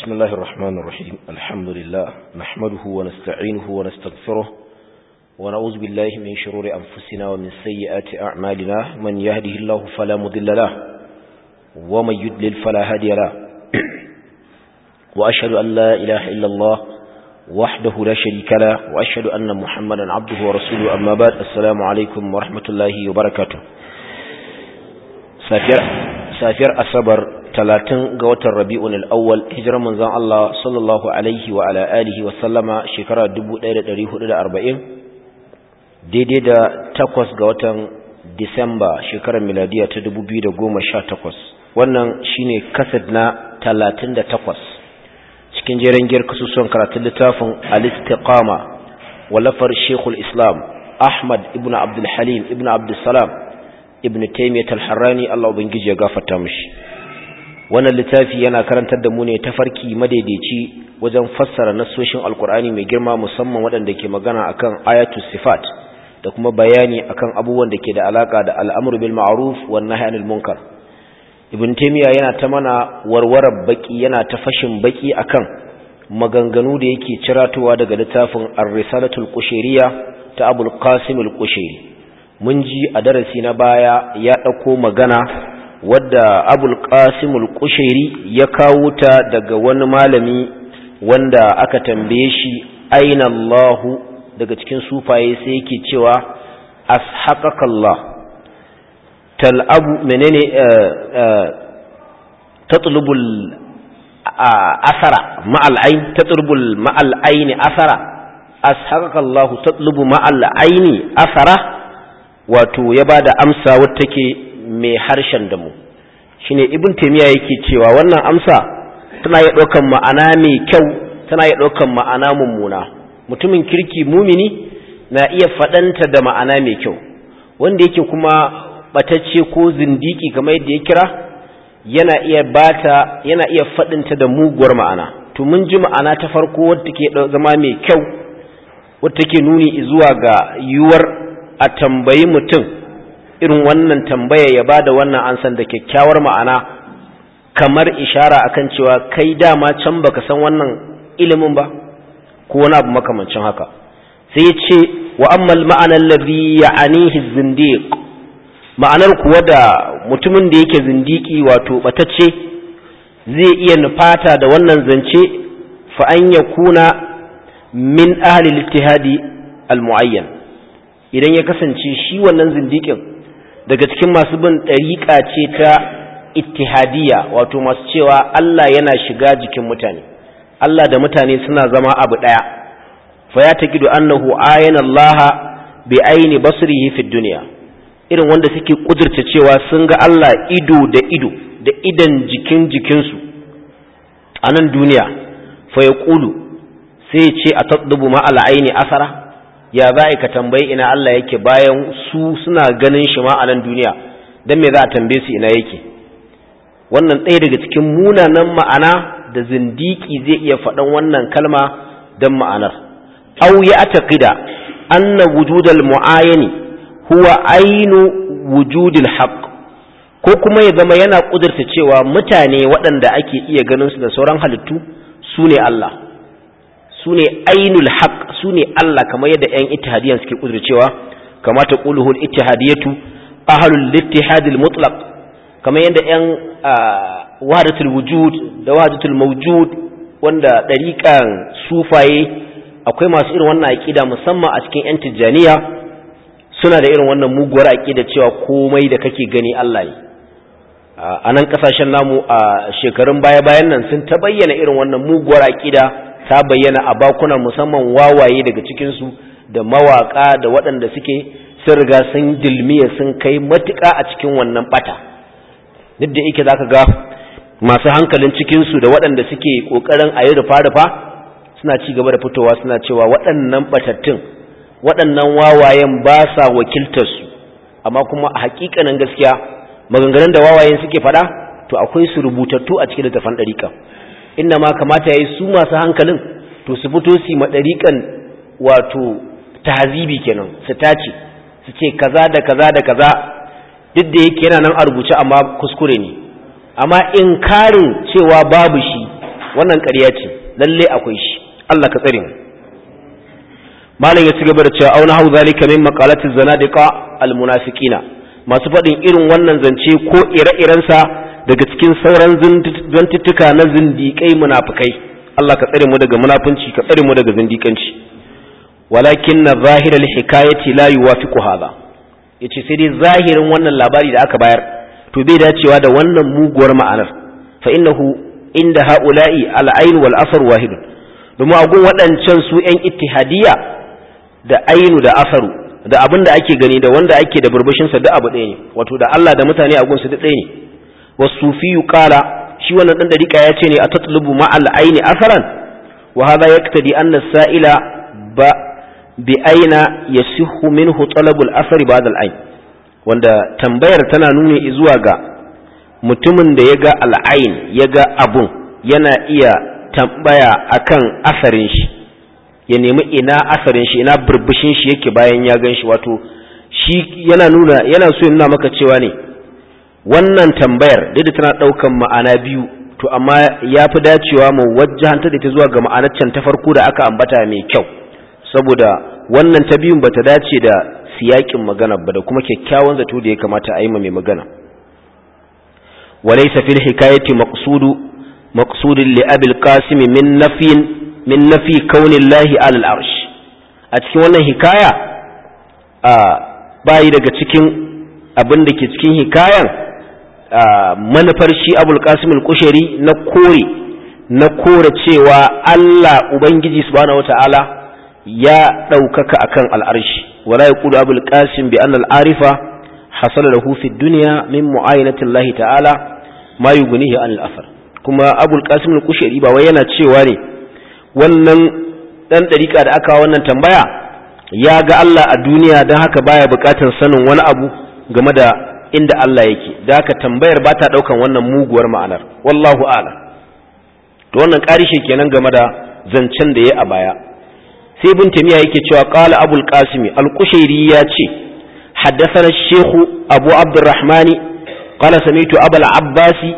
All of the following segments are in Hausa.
بسم الله الرحمن الرحيم الحمد لله نحمده ونستعينه ونستغفره ونعوذ بالله من شرور أنفسنا ومن سيئات أعمالنا من يهده الله فلا مضل له ومن يدلل فلا هادي له وأشهد أن لا إله إلا الله وحده لا شريك له وأشهد أن محمدا عبده ورسوله أما بعد السلام عليكم ورحمة الله وبركاته safiyar asabar talatin ga watan rabi'un al'awwal hijirar manzan Allah sallallahu alaihi wa ala alihi wa sallama shekara 1440 daidai da takwas ga watan disamba shekarar miladiya ta 2018 wannan shine kasad na 38 cikin jeren giyar kasusuwan karatun littafin al-istiqama wallafar shekul islam ahmad ibn abdul halim ibn abdul salam ibn taymiyyah al-harrani Allah ubangiji ya gafarta mishi wannan littafi yana karantar da mu ne tafarki madaidaici wajen fassara nassoshin alkur'ani mai girma musamman waɗanda ke magana akan ayatus sifat da kuma bayani akan abubuwan da ke da alaka da al'amru bil ma'ruf wan nahy anil munkar ibn taymiyyah yana ta mana warwarar baki yana ta fashin baki akan maganganu da yake ciratowa daga littafin ar-risalatul qushayriyya ta abul qasim al-qushayri mun ji a darasi na baya ya ɗauko magana wadda abul qasimul kushairi ya kawo ta daga wani malami wanda aka tambaye shi aina Allahu daga cikin sufaye sai yake cewa ashaqakallah tal'abu menene tatlubul asara ma'al ayn tatlubul ma'al ayni asara ashaqakallahu tatlubu ma'al ayni asara wato ya ba da amsa wadda take mai harshen damu shi ne ibn taimiyya yake cewa wannan amsa tana iya ɗaukan ma'ana mai kyau tana iya ɗaukan ma'ana mummuna mutumin kirki mumini na iya faɗanta da ma'ana mai kyau wanda yake kuma ɓatacce ko zindiki kamar yadda ya kira yana iya bata yana iya faɗinta da muguwar ma'ana to mun ji ma'ana ta farko wadda take zama mai kyau wadda take nuni zuwa ga yiwuwar a tambayi mutum irin wannan tambaya ya ba da wannan ansan da kyakkyawar ma'ana kamar ishara akan cewa kai dama can baka san wannan ilimin ba ko wani abu makamancin haka sai ya ce wa ammal ma'anar lazi ya anihi zindiq ma'anar kuwa da mutumin da yake zindiki wato batacce zai iya nufata da wannan zance fa an yakuna min ahli al-ittihadi al-mu'ayyan idan ya kasance shi wannan zindikin daga cikin masu bin ɗariƙa ce ta ittihadiyya wato masu cewa Allah yana shiga jikin mutane Allah da mutane suna zama abu ɗaya fa ya taqidu annahu ayana Allah bi aini basrihi fi dunya irin wanda suke kudurta cewa sun ga Allah ido da ido da idan jikin jikinsu a nan duniya fa yaqulu sai ce a taddubu ma al aini asara ya za ka tambayi ina Allah yake bayan su suna ganin shi ma a nan duniya don me za a tambaye su ina yake wannan ɗaya daga cikin munanan ma'ana da zindiki zai iya faɗan wannan kalma don ma'anar aw ya ataqida anna wujudal mu'ayani huwa ainu wujudil haqq ko kuma ya zama yana kudurta cewa mutane waɗanda ake iya ganin su da sauran halittu su ne Allah su ne ainul haq su ne Allah kamar yadda 'yan ittihadiyan suke kudurcewa kama ta ƙuluhul ittihadiyatu ahlul ittihadil mutlaq kamar yadda 'yan wahdatul wujud da wahdatul mawjud wanda ɗariƙan sufaye akwai masu irin wannan aƙida musamman a cikin 'yan tijjaniya suna da irin wannan muguwar aƙida cewa komai da kake gani Allah ne a nan ƙasashen namu a shekarun baya-bayan nan sun ta bayyana irin wannan muguwar aƙida ta bayyana a bakunan musamman wawaye daga cikinsu da mawaƙa da waɗanda suke sun riga sun dilmiya sun kai matuƙa a cikin wannan ɓata duk da yake za ka ga masu hankalin cikinsu da waɗanda suke ƙoƙarin a yi rufa-rufa suna ci gaba da fitowa suna cewa waɗannan ɓatattun waɗannan wawayen ba sa wakiltarsu amma kuma a haƙiƙanin gaskiya maganganun da wawayen suke faɗa to akwai su rubutattu a cikin littafan ɗariƙa inna ma kamata ya yi su masu hankalin to su fito su maɗariƙan wato tahzibi kenan su tace su ce kaza da kaza da kaza duk da yake yana nan a rubuce amma kuskure ne amma inkarin cewa babu shi wannan ƙarya ce lalle akwai shi Allah ka tsare mu malam ya ci gaba da cewa auna hau zalika min maqalati zanadiqa almunafiqina masu faɗin irin wannan zance ko ire-irensa daga cikin sauran zantuttuka na zindiƙai munafikai Allah ka tsare mu daga munafunci ka tsare mu daga zindiƙanci walakin na zahirar hikayati la yuwafiqu hadha yace sai dai zahirin wannan labari da aka bayar to bai dacewa da wannan muguwar ma'anar fa innahu inda haula'i al-ayn wal asar wahid domin agun waɗancan su ƴan ittihadiyya da ainu da asaru da abin da ake gani da wanda ake da burbushin sa duk abu ɗaya ne wato da Allah da mutane a gunsu duk ɗaya ne wasufiyu qala shi wannan dan dariƙa ya ce ne a tatlubu ma'al aini asaran wa hadha yaktadi anna sa'ila ba bi aina yasihu minhu talabul asari ba'da al-ain wanda tambayar tana nuni zuwa ga mutumin da ya ga al'ain ya ga abun yana iya tambaya akan asarin shi ya nemi ina asarin shi ina burbushin shi yake bayan ya gan shi wato shi yana nuna yana so ya nuna maka cewa ne wannan tambayar duk da tana ɗaukan ma'ana biyu to amma ya fi dacewa mu wajjahanta da ta zuwa ga ma'anar can ta farko da aka ambata mai kyau saboda wannan ta biyun bata dace da siyakin magana ba da kuma kyakkyawan zato da ya kamata a yi mai magana walaysa fil hikayati maqsudu maqsudun li abil qasim min nafiyin min nafi kaunillahi alal arsh a cikin wannan hikaya a bayi daga cikin abin da ke cikin hikayan manufar shi abul qasim al-kushari na kore na kore cewa Allah ubangiji subhanahu wata'ala ya ɗaukaka akan al'arshi wala yaqulu abul qasim bi anna al-arifa hasala lahu fi dunya min mu'ayinati Allah ta'ala ma yughnihi an al-athar kuma abul qasim al-kushari ba wai yana cewa ne wannan dan dariƙa da aka wannan tambaya ya ga Allah a duniya don haka baya buƙatar sanin wani abu game da inda Allah yake da haka tambayar ba ta ɗaukan wannan muguwar ma'anar wallahu a'lam to wannan ƙarishe kenan game da zancen da ya a baya sai ibn tamiya yake cewa qala abul qasimi al-qushairi ya ce haddathana shaykh abu abdurrahman qala sami'tu abul abbasi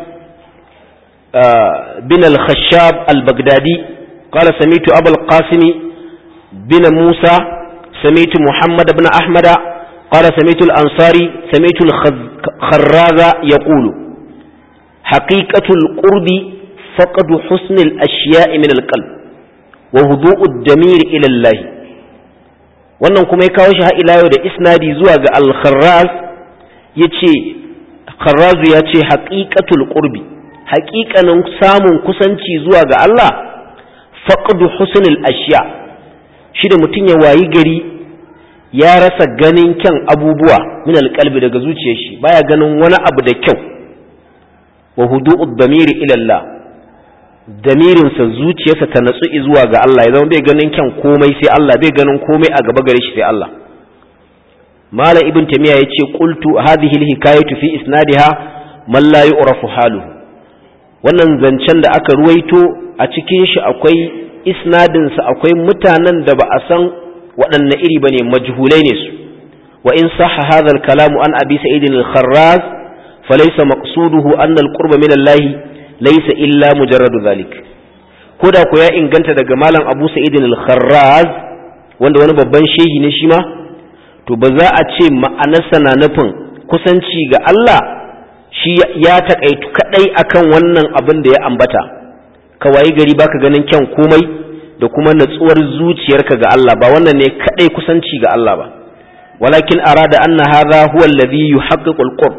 bin al-khashab al-baghdadi qala sami'tu abul qasimi bin musa sami'tu muhammad ibn ahmada قال سميت الأنصاري سميت الخراز يقول حقيقة القرب فقد حسن الأشياء من القلب وهدوء الدمير إلى الله wannan kuma ya kawo shi har ila yau da isnadi zuwa ga al-kharraz yace kharrazu ya ce haqiqatul qurbi haqiqanin samun kusanci zuwa ga Allah faqdu husnul ashiya shi da mutum ya wayi gari ya rasa ganin kyan abubuwa min alƙalbi daga zuciyar shi baya ganin wani abu da kyau wa hudu'ud damiri ila Allah damirinsa zuciyarsa ta natsu zuwa ga Allah ya zama bai ganin kyan komai sai Allah bai ganin komai a gaba gare shi sai Allah mala ibn tamiya yace qultu hadhihi alhikayatu fi isnadiha man la yu'rafu haluhu wannan zancen da aka ruwaito a cikin shi akwai isnadinsa akwai mutanen da ba a san waɗanne iri bane majhulai ne su wa in sahha hadha al-kalamu an abi sa'id al-kharraz falaysa maqsuduhu anna al-qurba min Allah laysa illa mujarradu dhalik koda ko ya inganta daga malam abu sa'id al-kharraz wanda wani babban shehi ne shi ma to ba za a ce ma'anarsa na nufin kusanci ga Allah shi ya takaitu kadai akan wannan abin da ya ambata ka wayi gari baka ganin kyan komai da kuma natsuwar zuciyarka ga Allah ba wannan ne kadai kusanci ga Allah ba walakin arada anna hadha huwa alladhi yuhaqqiqu al-qurb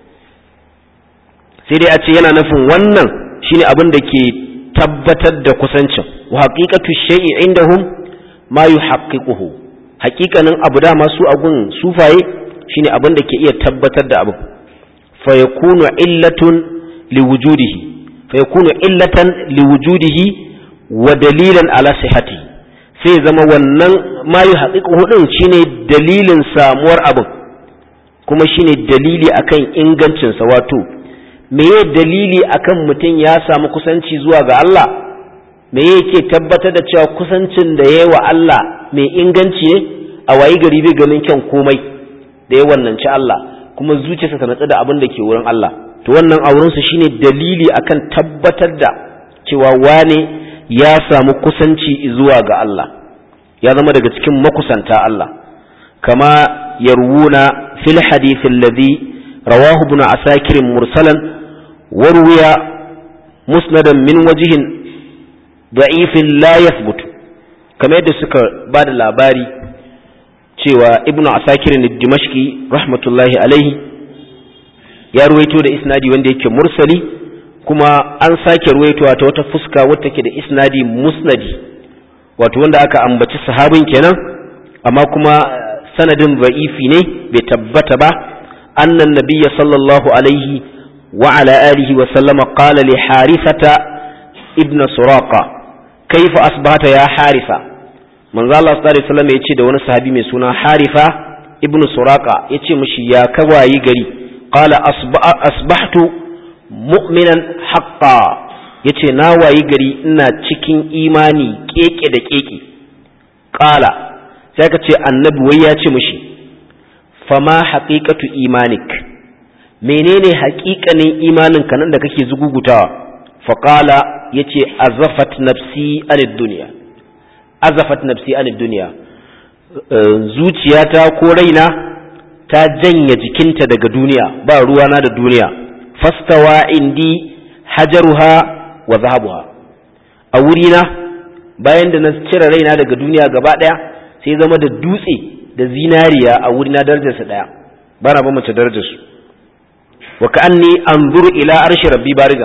sai dai a ce yana nufin wannan shine abin da ke tabbatar da kusancin wa haqiqatu shay'i indahum ma yuhaqqiquhu haqiqanin abu da masu agun sufaye shine abin da ke iya tabbatar da abu fa yakunu illatun liwujudihi fa yakunu illatan liwujudihi wa dalilan ala sihhati sai zama wannan ma yi haƙiƙa din shine dalilin samuwar abin kuma shine dalili akan ingancinsa wato meye dalili akan mutum ya samu kusanci zuwa ga Allah me yake tabbatar da cewa kusancin da yayi wa Allah mai inganci ne a wayi gari bai ganin kyan komai da ya wannanci Allah kuma zuciyarsa ta natsu da abin da ke wurin Allah to wannan aurensu shine dalili akan tabbatar da cewa wane ya samu kusanci zuwa ga Allah ya zama daga cikin makusanta Allah kama yarwuna fil hadith alladhi rawahu ibn asakir mursalan warwiya musnadan min wajhin da'ifin la yathbut kamar yadda suka ba da labari cewa ibnu asakir dimashqi rahmatullahi alaihi ya ruwaito da isnadi wanda yake mursali kuma an sake ruwaitowa ta wata fuska wadda take da isnadi musnadi wato wanda aka ambaci sahabin kenan amma kuma sanadin za'ifi ne bai tabbata ba annan nabiyya sallallahu alaihi wa ala alihi wa sallama qala li harithata ibn suraqa kaifa asbahata ya harisa manzo Allah sallallahu alaihi wasallam yace da wani sahabi mai suna harifa ibn suraqa yace mishi ya kawayi gari qala asbahtu mu'minan haqqan yace na wayi gari ina cikin imani keke da keke qala sai ka ce annabi wai ya ce mishi fama haqiqatu imanik menene haƙiƙanin imanin ka nan da kake zugugutawa faqala yace azafat nafsi anid dunya azafat nafsi anid dunya zuciyata ko raina ta janye jikinta daga duniya ba ruwana da duniya fastawa indi hajaruha wa zahabuha a wurina bayan da na cire raina daga duniya gaba ɗaya sai zama da dutse da zinariya a wurina darajarsa ɗaya ba na ba mace darajarsu wa ka'anni anzuru ila arshi rabbi bariga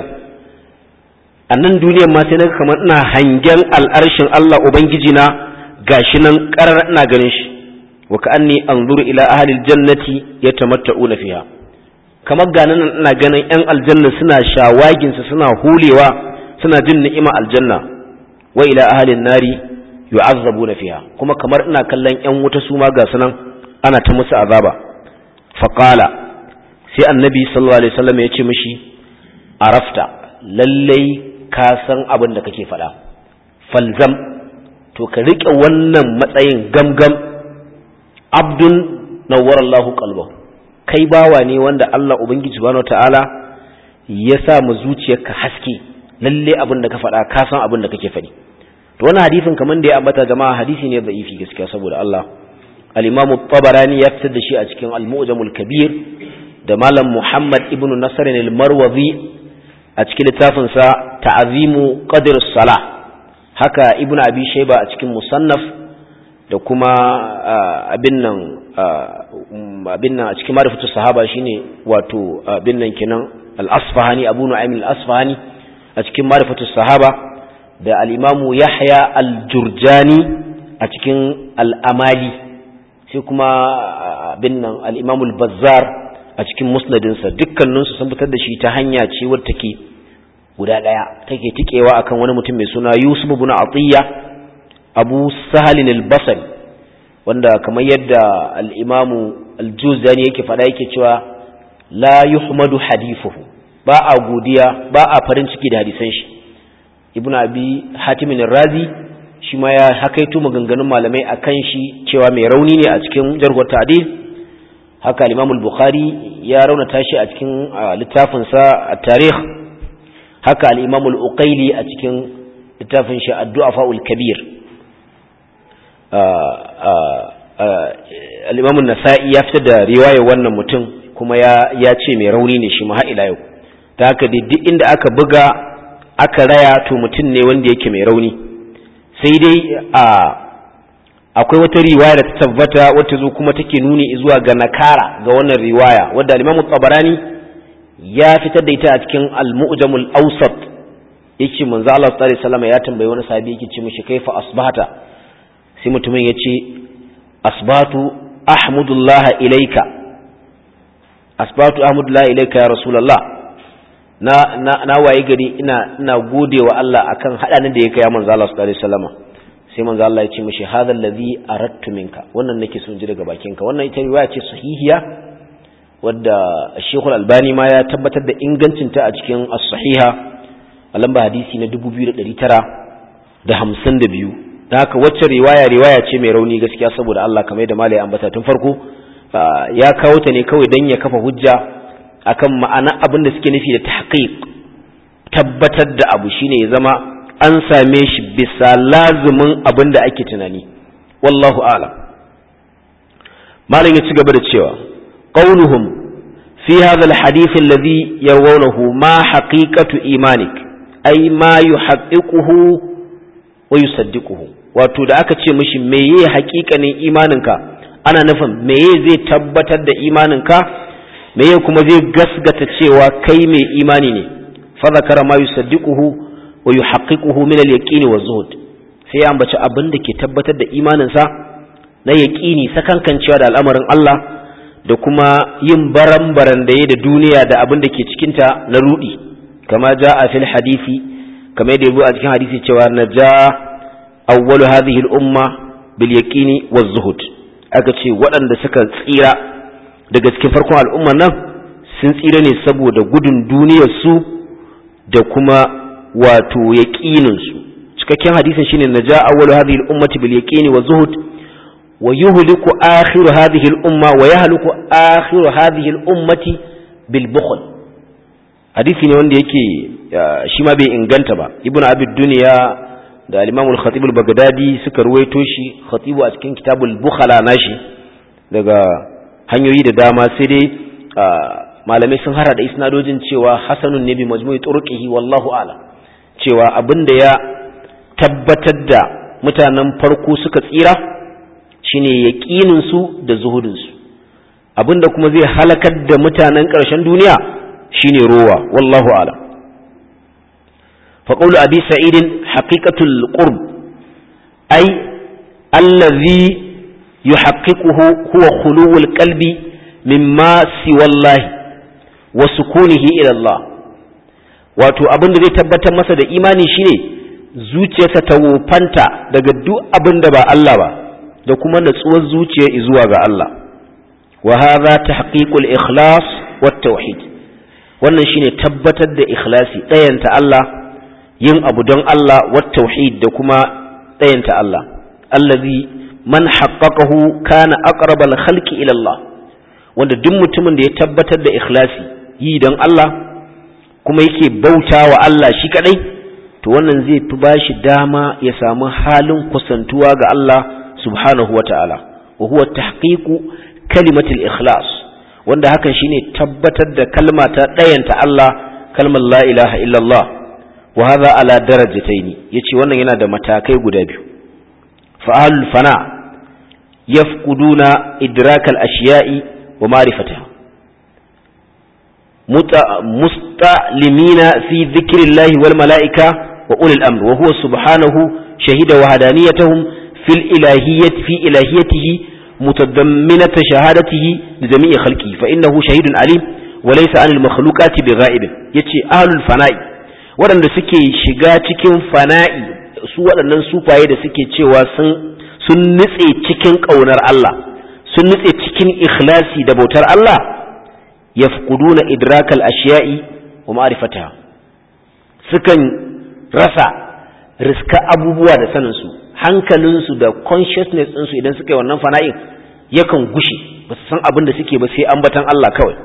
a nan duniyar ma sai na kamar ina hangen al'arshin Allah ubangiji na gashi nan karar ina ganin shi wa ka'anni anzuru ila ahli aljannati yatamatta'una fiha kamar ga nan ina ganin yan aljanna suna shawagin su suna hulewa suna jin ni'ima aljanna wa ila ahli nari yu'azzabuna fiha kuma kamar ina kallon yan wuta su ma ga sunan ana ta musu azaba faqala sai annabi sallallahu alaihi wasallam ya ce mishi arafta lallai ka san abin da kake faɗa falzam to ka riƙe wannan matsayin gamgam abdun nawwar Allahu qalbahu kai bawa ne wanda Allah ubangiji subhanahu ta'ala ya sa mu zuciyarka haske lalle abin da ka faɗa ka san abin da kake faɗi to wannan hadisin kaman da ya ambata jama'a hadisi ne da'ifi gaskiya saboda Allah al-Imam tabarani ya fitar da shi a cikin al-Mu'jamul Kabir da Malam Muhammad ibn Nasr al-Marwazi a cikin littafinsa ta'azimu qadr salah haka ibnu abi shayba a cikin musannaf da kuma abin nan abin nan a cikin marifatu sahaba shine wato abin nan kenan al-asfahani abu nu'aym al-asfahani a cikin marifatu sahaba da al-imamu yahya al-jurjani a cikin al-amali sai kuma abin nan al-imamu al-bazzar a cikin musnadinsa dukkaninsu sun fitar da shi ta hanya ce wadda take guda ɗaya take tikewa akan wani mutum mai suna Yusuf ibn Atiyya Abu Sahal al-Basri wanda kamar yadda al-Imam al-Juzani yake faɗa yake cewa la yuhmadu hadithuhu ba a godiya ba a farin ciki da hadisan shi Ibn Abi Hatim razi shi ma ya hakaito maganganun malamai akan shi cewa mai rauni ne a cikin jarhar ta'dil haka al-Imam al-Bukhari ya raunata shi a cikin littafinsa at-Tarikh haka al-Imam al-Uqayli a cikin littafin shi Ad-Du'a Kabir al-Imam an-Nasa'i ya fitar da riwayar wannan mutum kuma ya ya ce mai rauni ne shi ma har ila yau ta haka duk inda aka buga aka raya to mutum ne wanda yake mai rauni sai dai a akwai wata riwaya da ta tabbata wata zo kuma take nuni zuwa ga nakara ga wannan riwaya wadda al-Imam tabarani ya fitar da ita a cikin al-Mu'jamul Awsat yake manzo Allah sallallahu alaihi wasallam ya tambayi wani sahabi yake ce mishi kaifa asbahata sai mutumin yace asbatu ahmudullah ilayka asbatu ahmudullah ilayka ya rasulullah na na, na waye gari ina ina godewa Allah akan hadanin da yake ya manzo Allah sallallahu alaihi wasallam sai manzo Allah ya ce mishi hadha allazi aradtu minka wannan nake son ji daga bakinka wannan ita riwaya ce sahihiya wadda Sheikhul Albani ma ya tabbatar da ingancin ta a cikin as-sahiha a lamba hadisi na 2952 da haka wacce riwaya riwaya ce mai rauni gaskiya saboda Allah kamar yadda malai ambata tun farko ya kawo ta ne kawai dan ya kafa hujja akan ma'ana abin da suke nufi da tahqiq tabbatar da abu shine ya zama an same shi bisa lazumin abin da ake tunani wallahu a'lam malam ya ci gaba da cewa qauluhum fi hadha alhadith alladhi yarawnahu ma haqiqatu imanik ay ma yuhaqqiquhu wa yusaddiquhu wato da aka ce mishi meye haƙiƙanin imaninka ana nufin meye zai tabbatar da imaninka meye kuma zai gasgata cewa kai mai imani ne fa zakara ma yusaddiquhu wa yuhaqqiquhu min al-yaqin wa zuhud sai ya ambaci abin da ke tabbatar da imaninsa na yaqini sakankancewa da al'amarin Allah da kuma yin baran-baran da da duniya da abin da ke cikinta na rudi kama ja'a fil hadisi kama yadda yabo a cikin hadisi cewa naja awwalu hadhihi al-umma bil yaqini wa zuhud aka ce waɗanda suka tsira daga cikin farkon al'umman nan sun tsira ne saboda gudun duniyar su da kuma wato yaqininsu cikakken hadisin shine naja awwalu hadhihi al-ummati bil yaqini wa zuhud wa yuhliku akhiru hadhihi al-umma wa yahliku akhiru hadhihi al-ummati bil bukhl hadisi ne wanda yake shi ma bai inganta ba ibn abi dunya da al-imam al-khatib al-baghdadi suka ruwaito shi khatibu a cikin kitabul bukhala nashi daga hanyoyi da dama sai dai malamai sun hara da isnadojin cewa hasanun ne bi majmu'i turqihi wallahu a'lam cewa abin da ya tabbatar da mutanen farko suka tsira shine yaƙininsu da zuhudinsu abin da kuma zai halakar da mutanen ƙarshen duniya shine rowa wallahu ala faƙaulu abi sa'idin haƙiƙatul qurb ai allazi yuhaqqiquhu huwa khuluwul qalbi mimma siwallahi wa sukunihi ila Allah wato abin da zai tabbatar masa da imani shine zuciyarsa ta wofanta daga duk abin da ba Allah ba da kuma natsuwar zuciya zuwa ga Allah wa hadha tahqiqul ikhlas wat tauhid wannan shine tabbatar da ikhlasi ɗayanta Allah yin abu don Allah wat tauhid da kuma ɗayanta Allah allazi man haqqaqahu kana aqrabal khalqi ila Allah wanda duk mutumin da ya tabbatar da ikhlasi yi don Allah kuma yake bauta wa Allah shi kadai to wannan zai fi bashi dama ya samu halin kusantuwa ga Allah subhanahu wa ta'ala wa huwa tahqiqu kalimatul ikhlas wanda hakan shine tabbatar da kalma ta ɗayanta Allah kalmar la ilaha illallah wa hadha ala darajataini yace wannan yana da matakai guda biyu fa ahlul fana yafquduna idrakal ashiya'i wa ma'rifataha مستعلمين في ذكر الله والملائكة وأولي الأمر وهو سبحانه شهد وهدانيتهم في الإلهية في إلهيته متضمنة شهادته لجميع خلقه فإنه شهيد عليم وليس عن المخلوقات بغائب يتي أهل الفناء waɗanda suke shiga cikin fana'i su waɗannan sufaye da suke cewa sun nutse cikin ƙaunar Allah sun nutse cikin ikhlasi da bautar Allah yafquduna idrakal ashiya'i wa ma'rifataha sukan rasa riska abubuwa da sanin su hankalin su da consciousness din su idan suka yi wannan fana'in yakan gushe ba su san abin da suke ba sai ambatan Allah kawai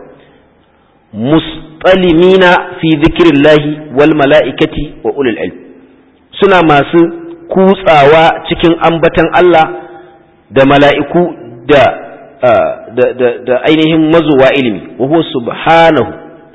mustalimina fi dhikrillahi wal mala'ikati wa ulul ilm suna masu kutsawa cikin ambatan Allah da mala'iku da da ainihin mazuwa ilimi wa huwa subhanahu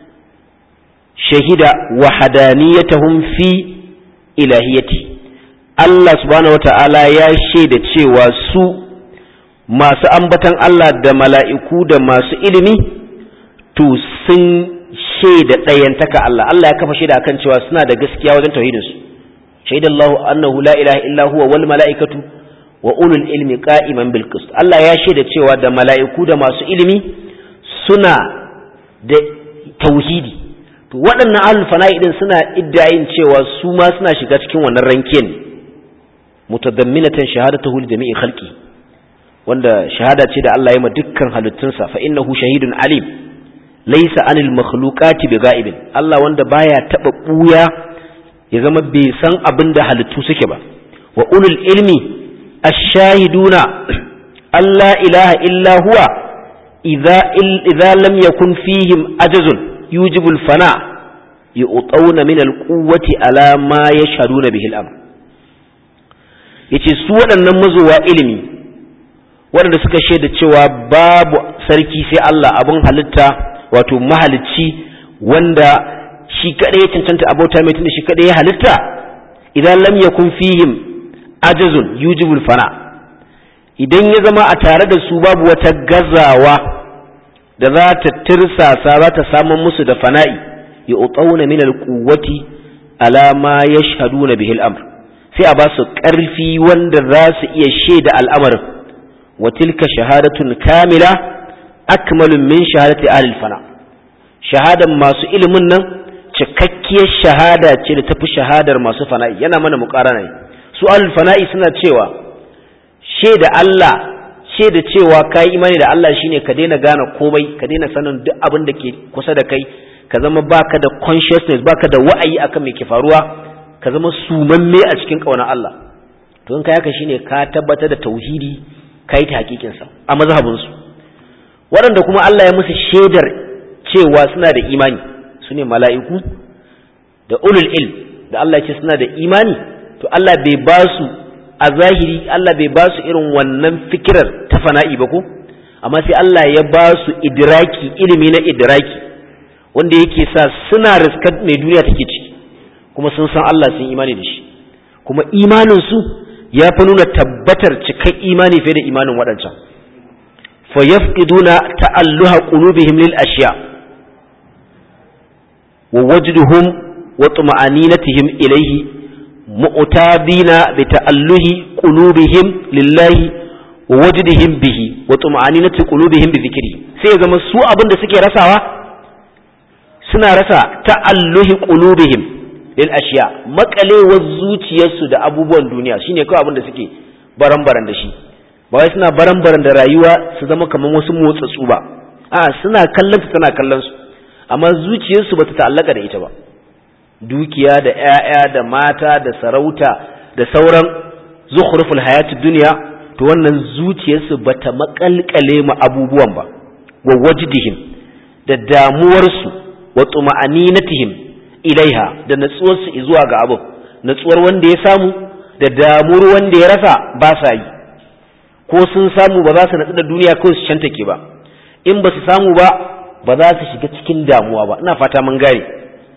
shahida wa hadaniyatahum fi ilahiyati Allah subhanahu wata'ala ya shaida cewa su masu ambatan Allah da mala'iku da masu ilimi to sun shaida ɗayantaka Allah Allah ya kafa shaida akan cewa suna da gaskiya wajen tauhidinsu shaidallahu annahu la ilaha illa huwa wal mala'ikatu wa ulul ilmi qa'iman bil qist Allah ya shaida cewa da mala'iku da masu ilimi suna da tauhidi to waɗannan ahlul fana'i din suna iddayin cewa su ma suna shiga cikin wannan ranken mutadamminatan shahadatuhu li jami'i khalqi wanda shahada ce da Allah ya ma dukkan halittunsa fa innahu shahidun alim laysa anil makhluqati bigha'ibin Allah wanda baya taba buya ya zama bai san abin da halittu suke ba wa ulul ilmi الشاهدون أن لا إله إلا هو إذا, إذا لم يكن فيهم أجز يوجب الفناء yu'tawna min al-quwwati ala ma yashhaduna bihi al-amr yace su waɗannan mazowa ilimi waɗanda suka shaida cewa babu sarki sai Allah abun halitta wato mahalicci wanda shi kadai ya cancanta abota mai tunda shi kadai ya halitta idan lam yakun fihim ajazun yujibul fana idan ya zama a tare da su babu wata gazawa da za ta tirsasa za ta samun musu da fana'i ya utsauna min alquwwati ala ma yashhaduna bihi al-amr sai a ba su ƙarfi wanda za su iya shaida al'amarin wa tilka shahadatun kamila akmalun min shahadati ahli fana shahadan masu ilimin nan cikakkiyar shahada ce da tafi shahadar masu fana'i yana mana muƙarana ne su ahli fana'i suna cewa shaida Allah shaida cewa kai imani da Allah shine ka daina gane komai ka daina sanin duk abin da ke kusa da kai ka zama baka da consciousness baka da wa'ayi akan me ke faruwa ka zama sumamme a cikin ƙaunar Allah to in kai haka shine ka tabbatar da tauhidi kai ta hakikin sa a mazhabin su waɗanda kuma Allah ya musu shaidar cewa suna da imani sune mala'iku da ulul ilm da Allah ya ce suna da imani to Allah bai ba su a zahiri Allah bai ba su irin wannan fikirar ta fana'i ba ko amma sai Allah ya ba su idraki ilimi na idraki wanda yake sa suna riskar mai duniya take ciki kuma sun san Allah sun imani da shi kuma imanin su ya fi nuna tabbatar cikan imani fiye da imanin waɗancan fa yafqiduna ta'alluha qulubihim lil ashiya wa wajduhum wa tuma'aninatihim ilayhi mu'tabina bi ta'alluhi qulubihim lillahi wa wajdihim bihi wa tuma'aninati qulubihim bi dhikri sai ya zama su abin da suke rasawa suna rasa ta'alluhi qulubihim lil ashiya makalewar zuciyarsu da abubuwan duniya shine kawai abin da suke baran-baran da shi ba wai suna baran-baran da rayuwa su zama kamar wasu motsatsu ba a suna kallon ta tana kallon su amma zuciyarsu bata ta'allaka da ita ba dukiya da ƴaƴa da mata da sarauta da sauran zukhruful hayatid dunya to wannan zuciyarsu bata makalkale ma abubuwan ba wa wajdihim da damuwarsu wa tuma'aninatihim ilaiha da natsuwarsu zuwa ga abu natsuwar wanda ya samu da damuwar wanda ya rasa ba sa yi ko sun samu ba za su natsu da duniya ko su cantake ba in ba su samu ba ba za su shiga cikin damuwa ba ina fata mun gane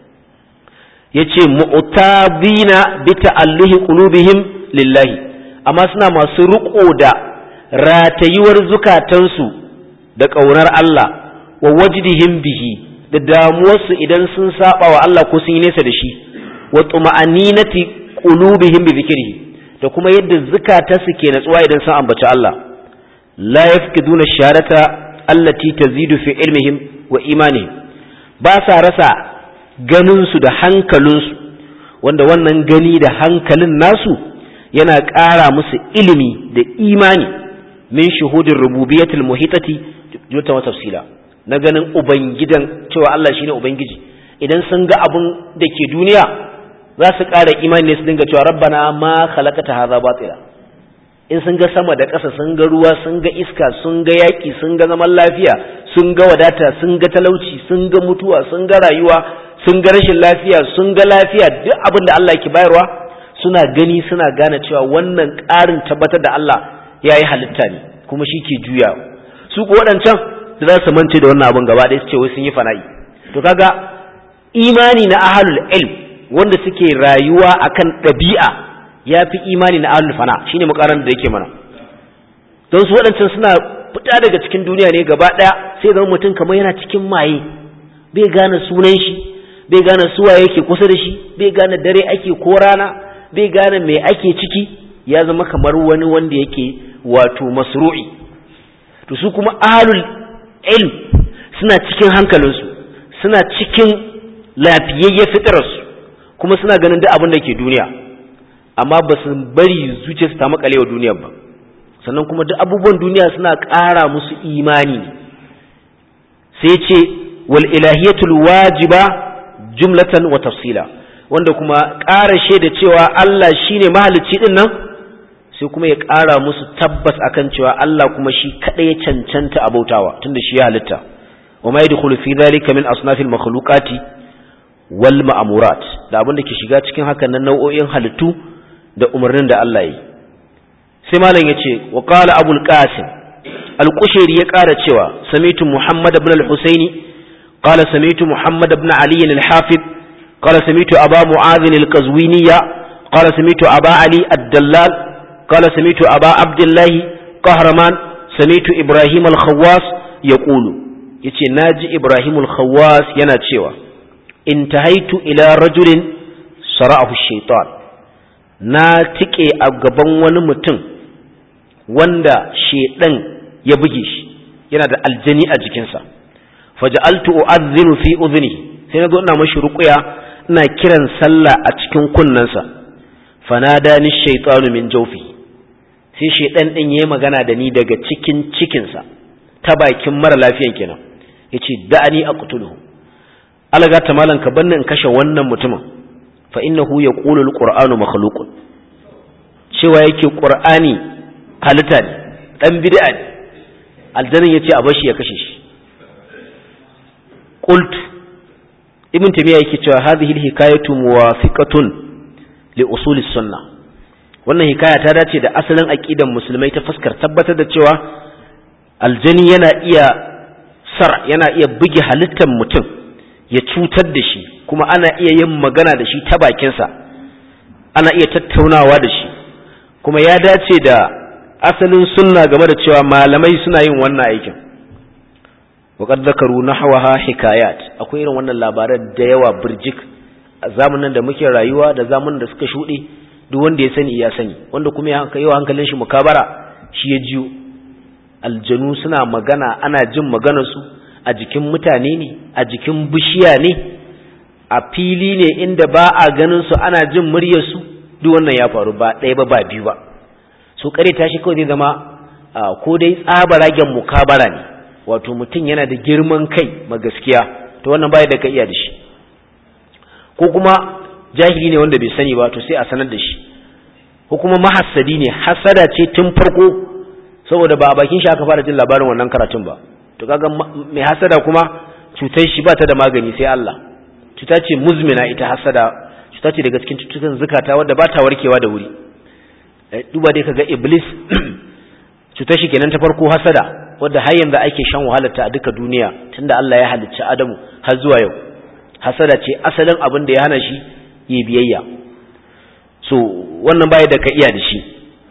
yace mu'tabina bi ta'alluhi qulubihim lillahi amma suna masu riƙo da ratayuwar zukatansu da ƙaunar Allah wa wajdihim bihi da damuwarsu idan sun saba wa Allah ko sun yi nesa da shi wa tuma'aninati qulubihim bi dhikrihi da kuma yadda zukatansu ke natsuwa idan sun ambaci Allah la yafkiduna sharata allati tazidu fi ilmihim wa imanihim ba sa rasa ganin su da hankalinsu wanda wannan gani da hankalin nasu yana ƙara musu ilimi da imani min shuhudin rububiyatul muhitati jota wa tafsila na ganin ubangidan cewa Allah shine ubangiji idan sun ga abun da ke duniya za su ƙara imani ne su dinga cewa rabbana ma khalaqata hadha batila in sun ga sama da ƙasa sun ga ruwa sun ga iska sun ga yaƙi sun ga zaman lafiya sun ga wadata sun ga talauci sun ga mutuwa sun ga rayuwa sun ga rashin lafiya sun ga lafiya duk abin da Allah ke bayarwa suna gani suna gane cewa wannan ƙarin tabbatar da Allah ya yi halitta ne kuma shi ke juya su ko waɗancan da za su mance da wannan abin gaba ɗaya su ce wai sun yi fana'i to kaga imani na ahalul ilm wanda suke rayuwa akan ɗabi'a ya fi imani na ahalul fana shine mukaran da yake mana don su waɗancan suna fita daga cikin duniya ne gaba ɗaya sai zama mutum kamar yana cikin maye bai gane sunan shi bai gane suwa yake kusa da shi bai gane dare ake ko rana bai gane me ake ciki ya zama kamar wani wanda yake wato masru'i to su kuma ahlul ilm suna cikin hankalinsu suna cikin lafiyayye fitararsu kuma suna ganin duk abin da ke duniya amma ba su bari zuciyarsu ta makale wa duniyar ba sannan kuma duk abubuwan duniya suna ƙara musu imani sai ce wal ilahiyatul wajiba jumlatan wa tafsila wanda kuma ƙara shaida cewa Allah shine mahalicci din nan sai kuma ya ƙara musu tabbas akan cewa Allah kuma shi kaɗai ya cancanta abautawa tunda shi ya halitta wa ma yadkhulu fi dhalika min asnafil makhluqati wal ma'amurat da abin da ke shiga cikin hakan nan nau'o'in halittu da umarnin da Allah yi sai malam ya ce wa qala abul qasim al-qushairi ya ƙara cewa samitu muhammad ibn al-husaini qala samitu muhammad ibn ali al-hafiz qala samitu aba mu'adh al-qazwiniya qala samitu aba ali ad-dallal qala samitu aba abdullah qahraman samitu ibrahim al-khawwas yaqulu yace naji ibrahim al-khawwas yana cewa intahaitu ila rajulin sara'ahu shaitan na tike a gaban wani mutum wanda shedan ya buge shi yana da aljani a jikinsa faja'altu u'adhdhinu fi udhni sai nazo ina mashi ruqya ina kiran sallah a cikin kunnensa fanadani shaytanu min jawfi sai shedan din yayi magana da ni daga cikin cikinsa ta bakin mara lafiyan kenan yace da'ani aqtuluhu alaga ta malan ka banni in kashe wannan mutumin fa innahu yaqulu alqur'anu makhluqun cewa yake qur'ani halitta ne dan bid'a ne aljanin yace a bashi ya kashe shi qult ibn tamiya yake cewa hadhihi alhikayatu muwafiqatun li usul sunnah wannan hikaya ta dace da asalin aqidan musulmai ta fuskar tabbatar da cewa aljani yana iya sar yana iya buge halittar mutum ya cutar da shi kuma ana iya yin magana da shi ta bakinsa ana iya tattaunawa da shi kuma ya dace da asalin sunna game da cewa malamai suna yin wannan aikin waƙar zakaru na hawaha hikayat akwai irin wannan labaran da yawa birjik a zamanin da muke rayuwa da zamanin da suka shuɗe duk wanda ya sani ya sani wanda kuma ya yi hankalin shi mukabara shi ya jiyo aljanu suna magana ana jin maganarsu a jikin mutane ne a jikin bishiya ne a fili ne inda ba a ganin su ana jin muryarsu duk wannan ya faru ba ɗaya ba ba biyu ba so kare tashi kawai zai zama ko dai tsabaragen mukabara ne wato mutum yana da girman kai ma gaskiya to wannan baya da ka iya da shi ko kuma jahili ne wanda bai sani ba to sai a sanar da shi ko kuma mahassadi ne hasada ce tun farko saboda ba a bakin shi aka fara jin labarin wannan karatun ba to kaga mai hasada kuma cutar shi ba ta da magani sai Allah cuta ce muzmina ita hasada cuta ce daga cikin cututtukan zukata wadda ba ta warkewa da wuri duba dai kaga iblis cutar shi kenan ta farko hasada wadda har yanzu ake shan wahalar ta a duka duniya tunda Allah ya halicci Adamu har zuwa yau hasada ce asalin abin da ya hana shi yi biyayya so wannan baya da ka iya da shi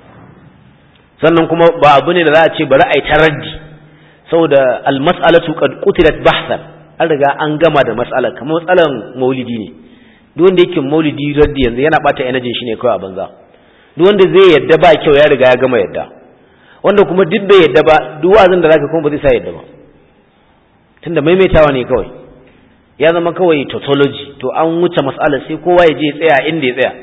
sannan kuma ba abu ne da za a ce bari a yi taraddi saboda almas'alatu qad qutilat bahsan an riga an gama da mas'alar kamar matsalan maulidi ne duk wanda yake maulidi raddi yanzu yana bata energy shi ne kawai a banza duk wanda zai yadda ba kyau ya riga ya gama yadda wanda kuma duk bai yadda ba duk wazin da zaka kuma ba zai sa yadda ba tunda maimaitawa ne kawai ya zama kawai tautology to an wuce mas'alar sai kowa ya je ya tsaya inda ya tsaya